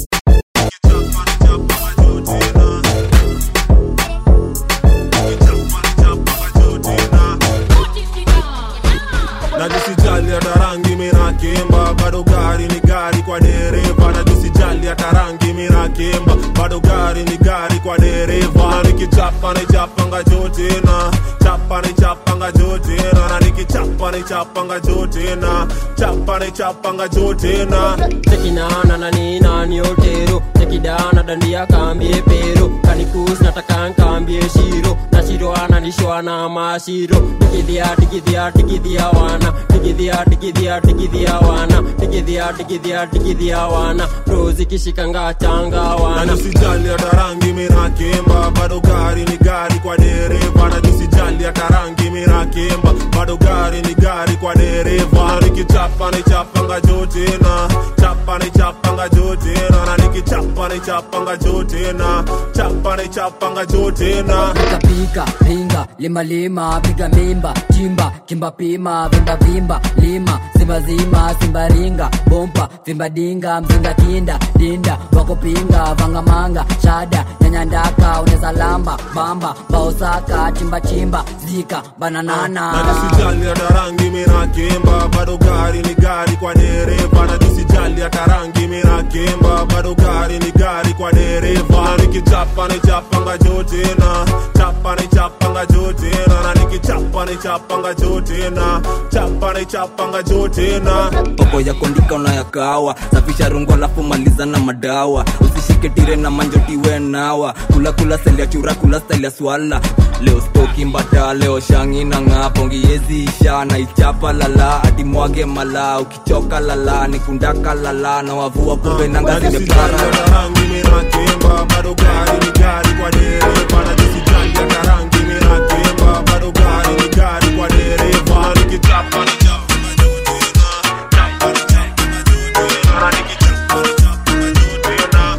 najisijali hata rangi minakimba bado gari ni gari kwa dereva najisijali hata rangi minakimba bado gari ni gari kwa dereva na nikichapa nichapanga jotina chapa nichapanga jotina na nikichapa nichapanga jotina chapa nichapanga jotina tekinana na ninani otero tekidana dandia kambie pero kanikus nataka nkambie shiro na shiro ananishwana mashiro digidhia digidhia digidhia wana digidhia digidhia digidhia wana digidhia digidhia digidhia wana rozi kishikanga changa wana najisijali hata rangi minakimba bado gari ni gari kwa dereva najisijali hata rangi minakimba bado gari ni gari kwa dereva na nikichapa nichapanga jotina chapa nichapanga jotina na nikichapa nichapanga jotina chapa nichapanga jotina pika pika pinga lima lima piga mimba chimba kimba pima vimba vimba lima simba zima simba ringa bompa vimba dinga mzinga kinda dinda wakupinga vanga manga shada nyanya ndaka uneza lamba bamba baosaka chimba chimba zika bananana najisijali hata rangi minakimba bado gari ni gari kwa dereva najisijali hata rangi minakimba bado gari ni gari kwa dereva na nikichapa nichapanga jotina chapa nichapanga jotina na nikichapa nichapanga jotina chapa nichapanga jotina poko ya kondika unayakawa safisha rungu alafu maliza na madawa usishike tire na manjotiwe nawa kula kula seli ya chura kula style ya swala leo stoki mbata leo shangi na ng'aa pongiezi isha na ichapa lala hadi mwage mala ukichoka lala nikundaka lala na wavua kumbe nanga zimepara rangi minakimba bado gari ni gari kwa dereva najisijali hata rangi minakimba bado gari ni gari kwa dereva na nikichapa nichapanga jotina chapa nichapanga jotina na nikichapa nichapanga jotina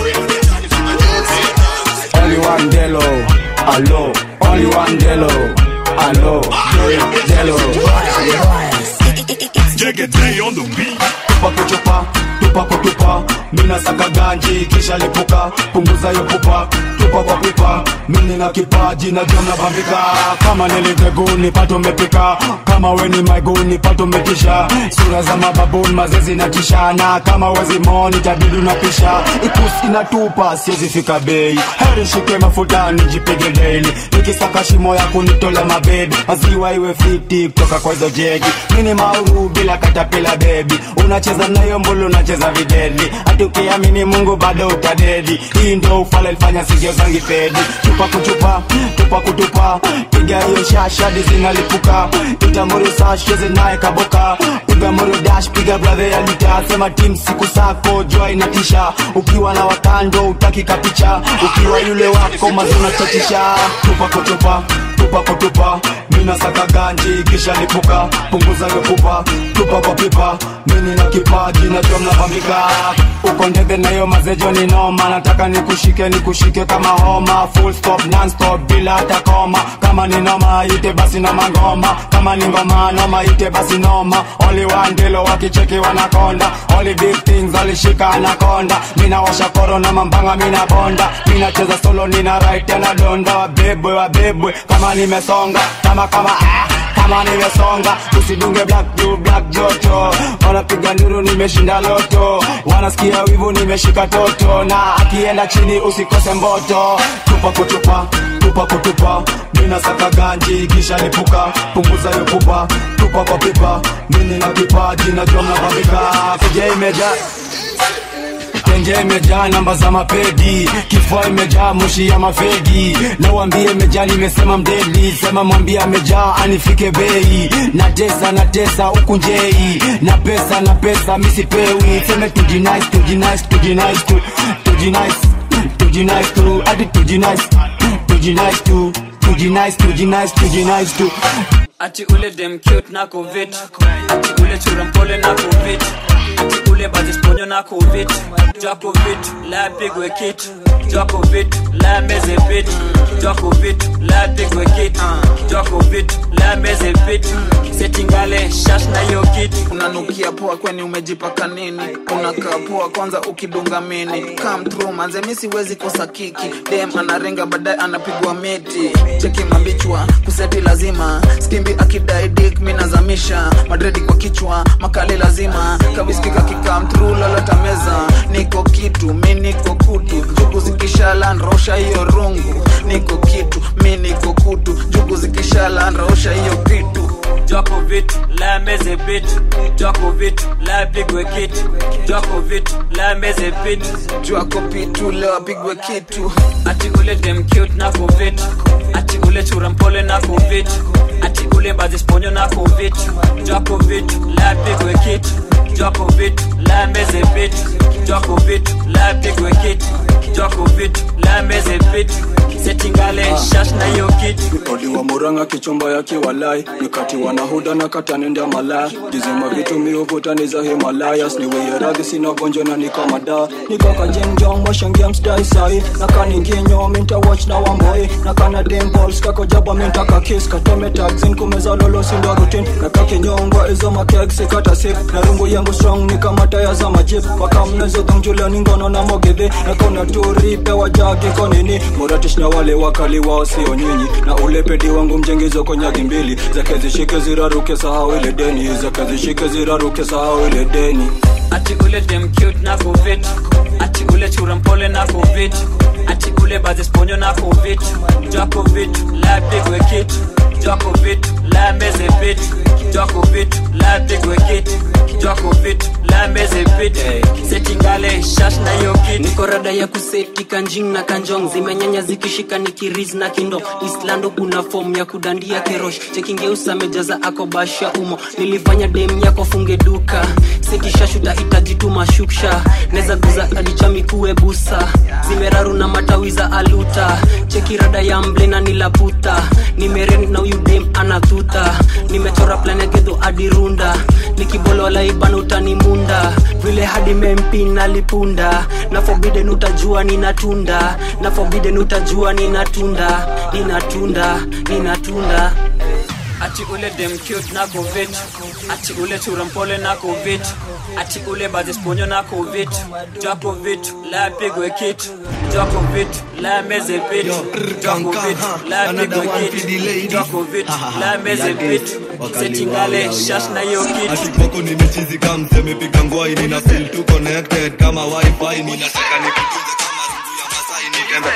Only one Delo, allo. Only one Delo, allo. Delo. Jegede on the beat. Tupa kuchupa, tupa kutupa. Mina saka ganji kisha lipuka, punguza yo pupa. Tupa kwa pipa, mimi na kipaji na jam na bambika. Kama niliteguni pato mepika, kama we ni maiguni pato metisha. Sura za mababuni mazezi na tishana, kama wezi moni tabidi unapisha. Ikusi inatupa siwezi fika bei, heri shike mafuta nijipige daily. Nikisaka shimo ya kunitola mabebi, maziwa iwe fiti kutoka kwa hizo jegi. Mini mauru bila katapila bebi, unacheza nayo mbulu unacheza videli. Hati ukiamini Mungu bado utadedi. Hii ndio ufala ilifanya sigio zangi pedi. Tupa kuchupa, tupa kutupa, piga hiyo shasha hadi zinalipuka. Itamuru saa cheze naye kaboka, piga moro dash, piga brother ya lita. Sema team siku sako jua inatisha, ukiwa na watando utaki kapicha, ukiwa yule wako mazuna chatisha. Tupa kutupa, tupa kutupa, mina saka ganji kisha lipuka, punguza hiyo pupa, tupa kwa pipa, mimi na kipaji najua mnapambika. Uko ndege na hiyo mazejo ni noma, nataka nikushike nikushike kama homa, full stop non stop bila hata koma. Kama ni noma ite basi na mangoma, kama ni ngoma noma ite basi noma. Only one dilo wakicheki wanakonda, only big things alishika anakonda. Mina washa koro na mambanga mina bonda, mina cheza solo nina right na donda. Wabebwe wabebwe kama nimesonga, kama kama ah kama nimesonga usidunge black blue black joto wanapiga nduru nimeshinda loto wanasikia wivu nimeshika toto na akienda chini usikose mboto tupa kutupa tupa kutupa mina saka ganji kisha lipuka punguza hiyo pupa tupa kwa pipa mini na kipaji najua mnapambika kuja imeja tenje imejaa namba za mapedi kifua imejaa moshi ya mafegi na uambie imejaa nimesema mdeli sema mwambie amejaa anifike bei na tesa na tesa huku njei na pesa na pesa misipewi seme tujinice tujinice tujinice tu tujinice tujinice tu hadi tujinice tujinice tu tujinice tujinice tujinice tu ati ule dem cute na covid ati ule chura mpole na covid ati ule bazisponyo na covid jwa covid la pigwe kit jwa covid la meze pit jwa covid la pigwe kit jwa covid la meze pit setingale shash na yo kit unanukia poa kweni umejipaka nini unakaa poa kwanza ukidunga mini come through manze mi siwezi kosa kiki dem anarenga baadaye anapigwa miti cheki mabichwa kuseti lazima skimbi akidai dik minazamisha madredi kwa kichwa makali lazima kabiskika kikam through lolota meza niko kitu mi niko kutu jugu zikishala nrosha hiyo rungu niko kitu mi niko kutu jugu zikishala nrosha hiyo kitu jwako vitu la meze pit jwako vitu la pigwe kit jwako vitu la meze pit jwako pitu leo apigwe kitu ati ule dem cute na covid ati ule chura mpole na covid ati ule bazisponyo na covid jwako vitu la pigwe kit jwako vitu la meze pit jwako vitu la pigwe kit jwako vitu la meze pit setingale shash na yo kit odiwa muranga kichumba ya kiwalai nikati wanahuda na katanenda malaya jizima vitu miuvutani za himalayas niweyeradhi sina gonjwa na nikamada nikakajengjong washangia msdai sai nakaninginyo minta watch na wamboi nakana dimbols kakojaba mintaka kis kateme taxin kumeza lolo sindo rutin nakakinyongwa izo makeksi kata sip na rungu yangu strong ni kama taya za majip wakamnezo dhongjula ningono na mogedhe nakona turipe wajagi konini moratish na wale wakali wao sio nyinyi na ule pedi wangu mjengizo konyagi mbili zake zishike ziraruke sahau ile deni zake zishike ziraruke sahau ile deni ati ule dem cute na covid ati ule chura mpole na covid ati ule bazisponyo na covid jwa covid la pigwe kit jwa covid la meze pit jwa covid la pigwe kit jwa covid la meze pit setingale shash na yo kit niko rada ya kuseti kanjing na kanjong zimenyanya zikishika nikiriz na kindo islando kuna fom ya kudandia kerosh chekingeusa mejaza akobasha umo nilifanya dem yako funge duka sekishashuta itajituma shuksha neza guza adichami busa zimeraru na matawi za aluta chekirada ya mble na nilaputa nimeren na huyu dem anathuta nimechora plan ya gedho adirunda nikibolola ibana utanimunda vile hadi mempin alipunda na forbidden utajua ninatunda na forbidden utajua ninatunda ninatunda ninatunda ati ule dem cute na covid ati ule chura mpole na covid ati ule bazisponyo na covid jwa covid la pigwe kit jwa covid la meze pit jwa covid la pigwe kit jwa covid la meze pit setingale shash na yo kit atikoko nimechizi kamse mepiga ngwai nina feel tu connected kama wifi ninataka nikutunze kama rungu ya masai nitembe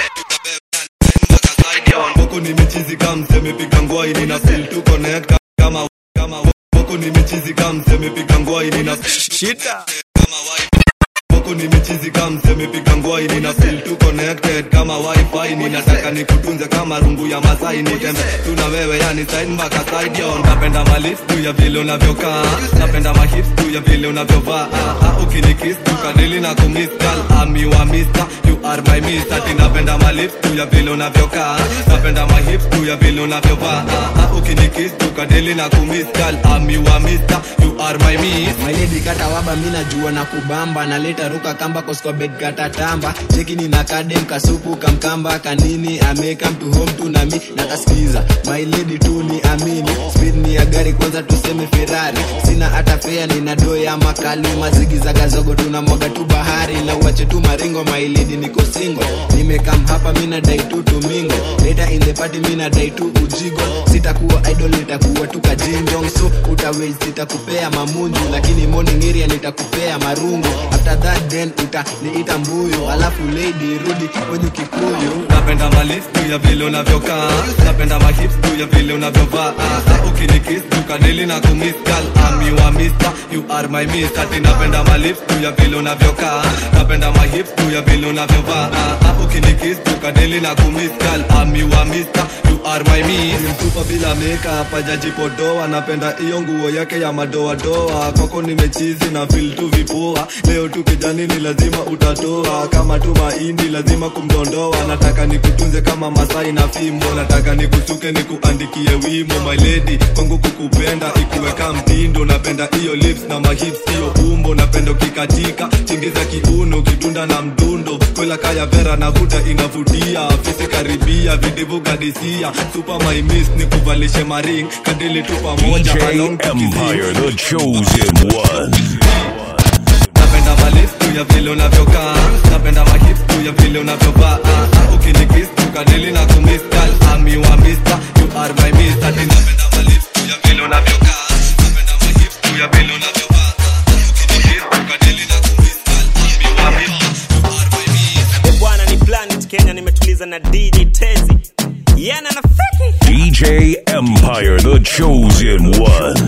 Boko nimechizi kamse mepiga ngwai nina feel tu connect kama kama boko nimechizi kamse mepiga ngwai nina shita kama wifi Boko nimechizi kamse mepiga ngwai nina feel tu connected kama wifi ninataka nikutunze kama rungu ya masai nitembe tuna wewe yani side mpaka side yo napenda malif juu ya vile unavyokaa napenda mahip juu ya vile unavyovaa ah, ah, ukinikiss tukadili na kumiss girl ami wa mister you are my mister ati napenda malif juu ya vile unavyokaa napenda mahip juu ya vile unavyovaa ah, ah, ukinikiss tukadili na kumiss girl ami wa mister you are my miss mailedi kata waba mi najua na kubamba naleta ruka kamba koskobed kata tamba cheki nina kadem kasupu kamkamba kanini ameka mtu home tu nami nakaskiza mailedi tu ni amini speed ni ya gari kwanza tuseme ferrari sina hata fea nina doo ya makali mazigi za gazogo tuna mwaga tu bahari na uache tu maringo mailedi niko niko single nimekam hapa mina dai tu tumingo later in the party mina dai tu ujigo sitakuwa idol nitakuwa tu kajinjong so utawezi sitakupea mamunju lakini morning area nitakupea marungu after that then utaniita mbuyu alafu lady rudi kwenye kikuyu napenda malifu ya vile unavyokaa napenda mahips juu ya vile unavyovaa Ah, ukinikis tukadili na kumiss girl I'm your mister you are my miss ati napenda malifu juu ya vile unavyokaa napenda mahips juu ya vile unavyovaa Ah, ukinikis tukadili na kumiss girl I'm your mister you are my miss mtupa bila makeup hajajipodoa napenda hiyo nguo yake ya madoadoa kwako nimechizi na feel tu vipua leo tu kijani ni lazima utatoa kama tu mahindi lazima kumdondoa nataka nikutunze kama masai na fimbo nataka nikusuke nikuandikie wimo my lady kwangu kukupenda ikuweka mtindo napenda hiyo lips na mahips hiyo umbo napenda ukikatika chingiza kiuno kitunda na mdundo kwela kaya vera na huda inavutia fisi karibia vidivu gadisia super my miss nikuvalishe maring kadili tu pamoja DJ along Empire, the chosen one. napenda malif juu ya vile unavyokaa napenda mahip juu ya vile unavyovaa Ah, ukinikis tukadili na kumiss girl I'm your mister you are my miss ati napenda malif juu ya vile unavyokaa napenda mahip juu ya vile unavyovaa Ah, ukinikis tukadili na kumiss girl I'm your mister E bwana ni planet kenya nimetuliza na dj tezi yana na feki DJ Empire, the chosen one.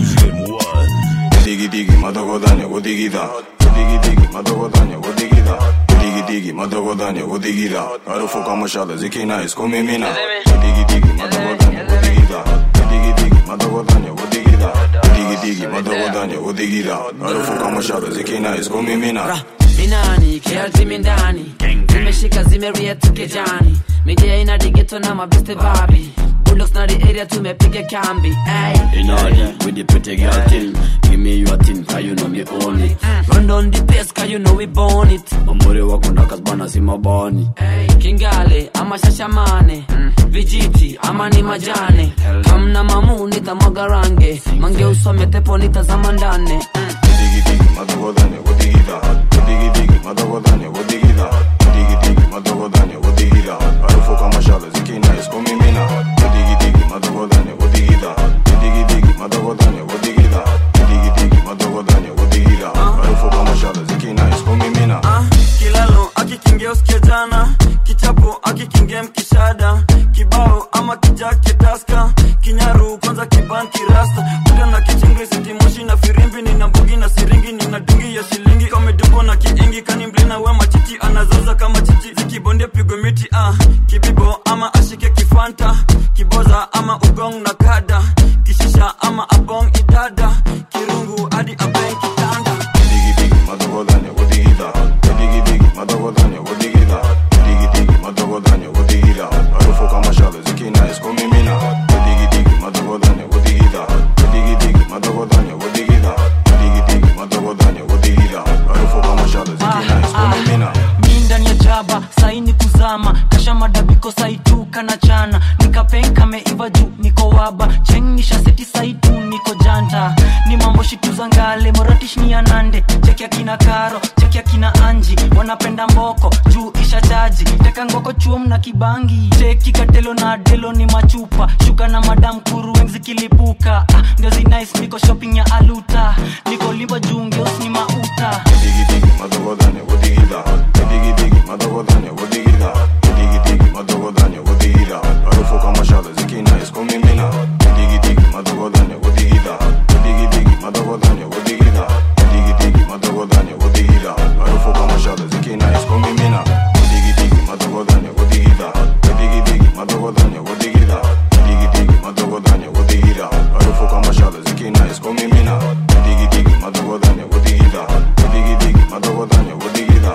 Digi digi madogodanya godigida Digi digi madogodanya godigida Digi digi madogodanya godigida Harufu kama shada zikina iskumimina Digi digi madogodanya godigida Digi digi madogodanya godigida Digi digi madogodanya godigida Harufu kama shada zikina iskumimina minani kiatimi ndani zimeshika zimeria tukejani midia ina digeto na mabeste babi bulldogs na the area tumepiga kambi ay. In order with the pretty girl thing Give me your thing, cause you know me own it run down the place cause you know we born it Mamuri wako ndakazbana si mabani kingale ama shashamane vijiti ama ni majane kamna mamu nitamwaga range mange usome tepo nitazama ndane Digi digi madogodanya godigida Digi digi madogodanya godigida Digi digi madogodanya godigida Harufu kama shada zikina iskumimina Digi digi madogodanya godigida Digi digi madogodanya godigida Digi digi madogodanya godigida Harufu kama shada zikina iskumimina kilalo akikingia usikia jana kichapo akikingia mkishada kibao ama kijake taska kinyaru kwanza kiban kirasta uta na kichingri sitimoshi na firimbi nina mbugi na siringi nina dungi ya shilingi kamedubo na kiingi kani mblina we machichi anazaza kama chichi zikibondia pigwe miti ah. kibibo ama ashike kifanta kiboza ama ugong na kada kishisha ama abong idada kirungu hadi abeng kitanda Digi digi madogodanya godigida Digi digi madogodanya godigida Digi digi madogodanya godigida Harufu kama shada zikina iskumimina Digi digi madogodanya godigida Digi digi madogodanya godigida Digi digi madogodanya godigida Harufu kama shada zikina iskumimina mi ndani ya jaba saini kuzama kasha madabiko saitu kana chana nikapenka meiva juu niko waba chengisha seti saitu niko janta ni mambo shitu za ngale moratish ni anande cheki akina karo cheki akina anji wanapenda mboko juu isha jaji teka ngoko chuom na kibangi cheki katelo na delo ni machupa shuka na madam kuru wengi zikilipuka ah, ndio zinais niko shopping ya aluta niko limba juu ngeus ni mauta Digi digi madogodanya godigida Digi digi madogodanya godigida Digi digi madogodanya godigida Harufu kama shada zikina iskumimina Digi digi madogodanya godigida Digi digi madogodanya godigida Digi digi madogodanya godigida Harufu kama shada zikina iskumimina Digi digi madogodanya godigida Digi digi madogodanya godigida Digi digi madogodanya godigida Harufu kama shada zikina iskumimina Digi digi madogodanya godigida Digi digi madogodanya godigida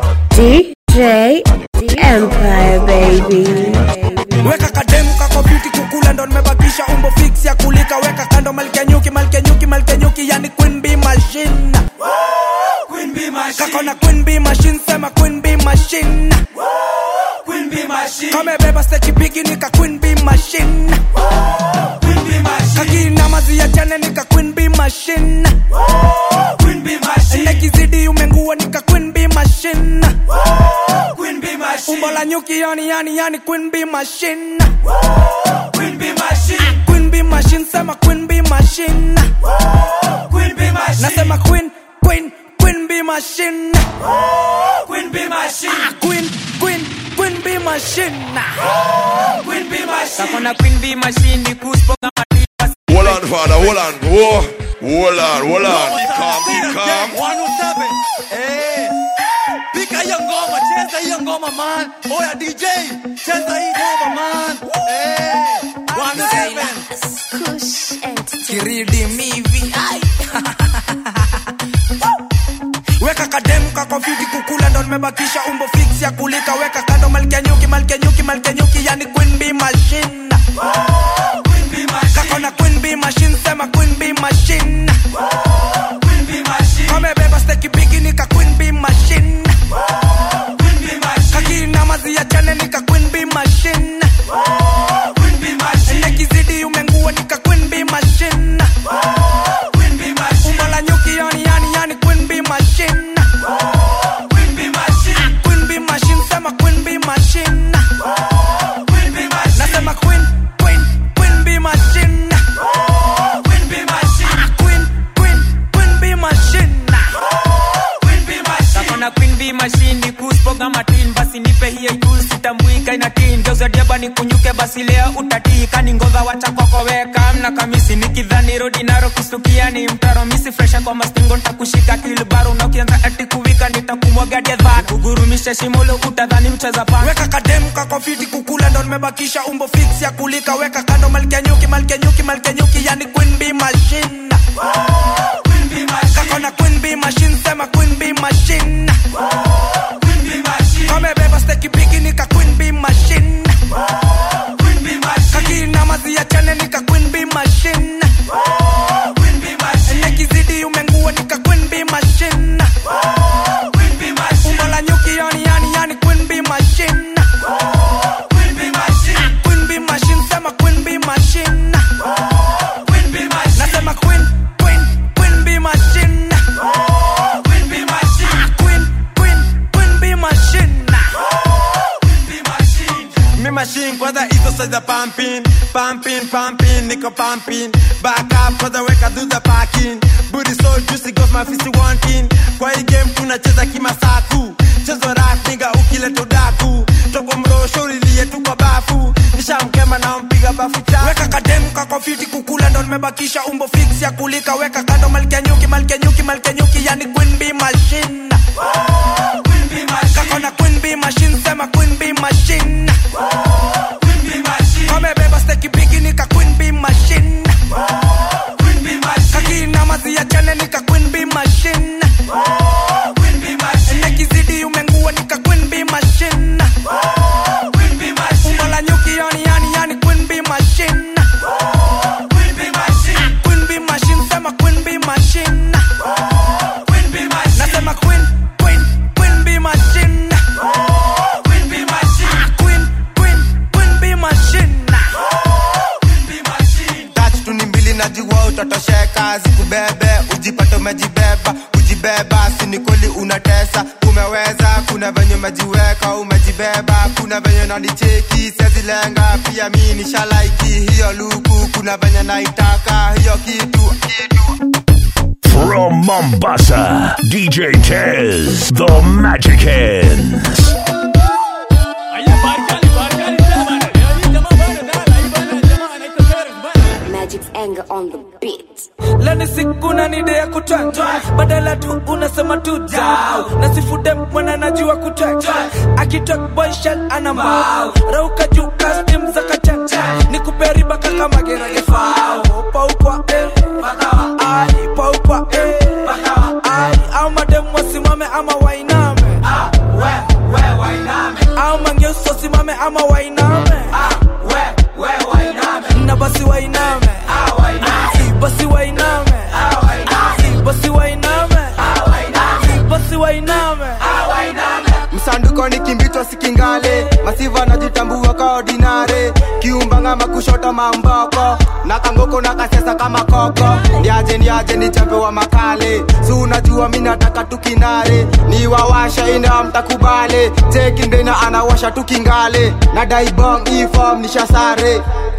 DJ Empire baby. weka kademu kako beauty kukula ndo nimebakisha umbo fix ya kulika weka kando malkia nyuki malkia nyuki malkia nyuki yani queen bee machine kako na queen bee machine sema queen bee machine kamebeba stechi bigi nika queen bee machine kakina mazi ya chane nika queen bee machine nekizidi umengua nika queen bee machine umbo la nyuki yani yani yani queen bee machine queen bee machine queen bee machine sema queen bee machine queen bee machine nasema queen queen queen bee machine queen bee machine queen queen queen bee machine queen bee machine Kakona queen bee machine ni kuspoka Hold on, father, hold on. Whoa. Hold on, hold on. Be calm, be calm. 107 eh pika hiyo ngoma cheza hiyo ngoma man oya dj cheza hii ngoma man eh 107 kiridi mivi ai. weka kademu kako fiti kukula ndo nimebakisha umbo fix ya kulika weka kando malkia nyuki malkia nyuki malkia nyuki yani queen bee machine kako na queen bee machine sema queen bee machine kamebeba steki bigi nika queen bee machine kakina mazi ya chane nika queen bee machine nekizidi umengua nika queen bee machine umbo la nyuki yani yani yani queen bee machine queen bee machine sema queen bee machine nasema queen queen queen bee machine queen queen queen bee machine Kakona queen bee machine ni kuspoka matin basi nipe hiyo ikul sitambuika ina tin geuza diaba ni kunyuke basi leo utatika ni ngova wacha kwako weka mna kamisi nikidhani rodi naro kustukia ni mtaro misi fresha kwa mastingo nitakushika kilbaru na ukianza ati kuwika nitakumwaga dhat ugurumisha shimolo utadhani mcheza pan weka kademu kako fiti kukula ndo nimebakisha umbo fix ya kulika weka kando malkia nyuki malkia nyuki malkia nyuki yani queen bee machine kako na queen bee machine sema queen bee machine kamebeba steki bigi nika queen bee machine kakina mazi ya chane nika queen bee machine nekizidi umengua nika queen bee machine umbo la nyuki yani yani yani queen bee machine queen bee machine sema queen bee machine nasema queen queen queen bee machine queen queen queen bee machine Me machine kwanza hizo size za pumping pumping pumping niko pumping back up kwanza weka do the parking booty so juicy goes my fist wanting kwa hii game tunacheza kimasaku chezo rap nigga ukileta udaku toko mrosho ulilie tu kwa bafu nishamkema na mpiga bafu chafu weka kademu kako fiti kukula ndo nimebakisha umbo fix ya kulika weka kando malkia nyuki malkia nyuki malkia nyuki yani queen bee machine kako na queen bee machine sema queen bee machine kamebeba steki bigi nika queen bee machine kakina mazi ya chane nika queen bee machine nekizidi umengua nika queen bee machine umbo la nyuki yani yani yani queen bee machine queen bee machine sema queen bee machine nasema queen queen queen bee machine queen queen queen bee machine tatu ni mbili najua utatosheka zikubebe ujipate umejibeba ujibeba sinikoli unatesa umeweza kuna venye umejiweka umejibeba kuna venye nanicheki sezilenga pia mi nishalaiki hiyo luku kuna venye naitaka hiyo kitu From Mombasa, DJ Tez, the Magic Hands. Magic's anger on the beat. leni siku na nide ya kutwatwa badala tu unasema tu dau na sifude mwana najua kutwatwa akitok boyshel ana mbao rauka juu kastim za kachacha ni kuperiba kaka mageragefao paukwa eh, bakawa ai paukwa eh, bakawa ai au madem wasimame ama wainame ah, we, we, wainame au mangeusi wasimame ama wainame ah, we, we, wainame na basi wainame ah, wainame basi wainame Si basi wainame Si basi wainame msanduko ni kimbitwa sikingale masiva najitambua ka ordinary kiumbanga makushota mamboko na kangoko na kasesa kama koko ndiaje ndiaje ni champe wa makale si unajua mi nataka tukinare ni wawasha ina mtakubale tekindena anawasha tukingale na daibong ifom nishasare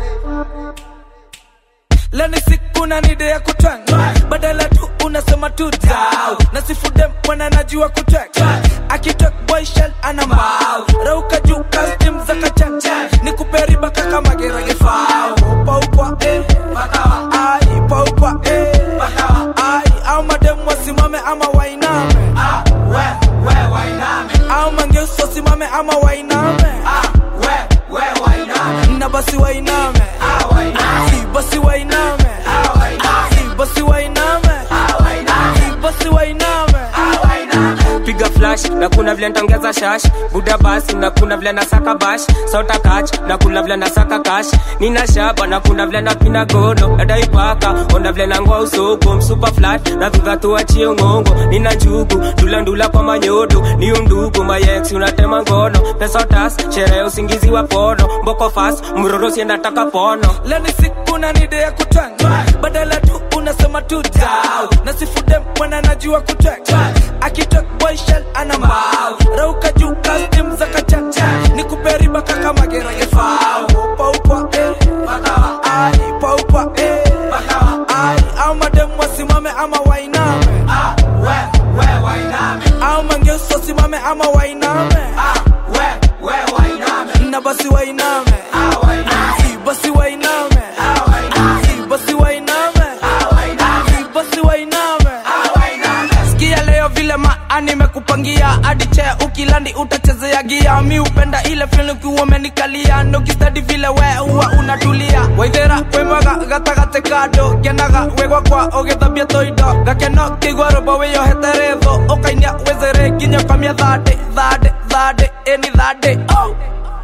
leni siku na nide ya kutwanga badala tu unasema tu dau na sifude mwana najua kutweka akitok boy shell ana mbao rauka juu custom za kachanja ni kuperiba kaka magerage fao upa upa eh bakawa ai upa upa eh bakawa ai au madem wasimame ama wainame ah we we wainame au mangeuso wasimame ama wainame ah we we wainame na basi wainame ah wainame si basi wainame ah wainame si basi wainame ah wainame si basi wainame ah wainame piga flash na kuna vile ntongeza shash buda basi na kuna vile nasaka bash sota kach na kuna vile nasaka kash nina shaba na kuna vile napina gono nadaipaka ona vile nangoa usoko msupa flat na dhudha tuachie ngongo nina njugu ndulandula kwa manyodo ni undugu mayex unatema ngono pesa tas sherehe usingizi wa pono mboko fas mroro siendataka pono leni siku na nide ya kutwanga badala tu unasema tu dau na sifude mwana najua kutweka akitok boy shell ana mbao rauka juu custom za kachanja ni kuperiba kaka magerage fao upa upa eh bakawa ai upa upa eh bakawa ai au madem wasimame ama wainame ah we we wainame au mangeuso simame ama wainame ah we we wainame na basi wainame ah wainame si basi wainame ah wainame si basi wainame ah wainame si basi wainame ah wainame sikia leo vile maa nimekupangia hadi chea ukilandi utachezea gia mi upenda ile fil ukiwa umenikalia nokistadi vile we huwa unatulia waithera wemwaga gatagate kando kenaga wegwa kwa ũgĩthambia toindo gakeno kĩigua rũmbo wĩyohete rĩthũ ũkainia wezere nginya ũkamia thandĩ thandĩ thandĩ ĩni thandĩ oh.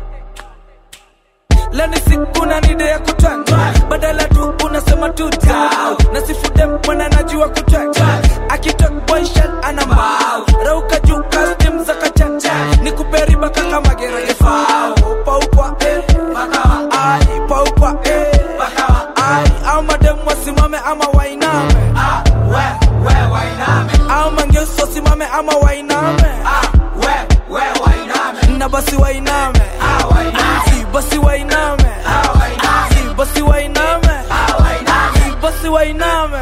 leni siku na nide ya kutwanga badala tu unasema tu dau na sifude mwana najua kutwanga akitok boy shell ana mbao rauka juu custom za kachanja ni kuperiba kaka magerage fao upa upa eh bakawa ai upa upa eh bakawa ai au madem wasimame ama wainame ah we we wainame au mangeuso simame ama wainame ah we we wainame na basi wainame ah wainame si basi wainame ah wainame si basi wainame ah wainame si basi wainame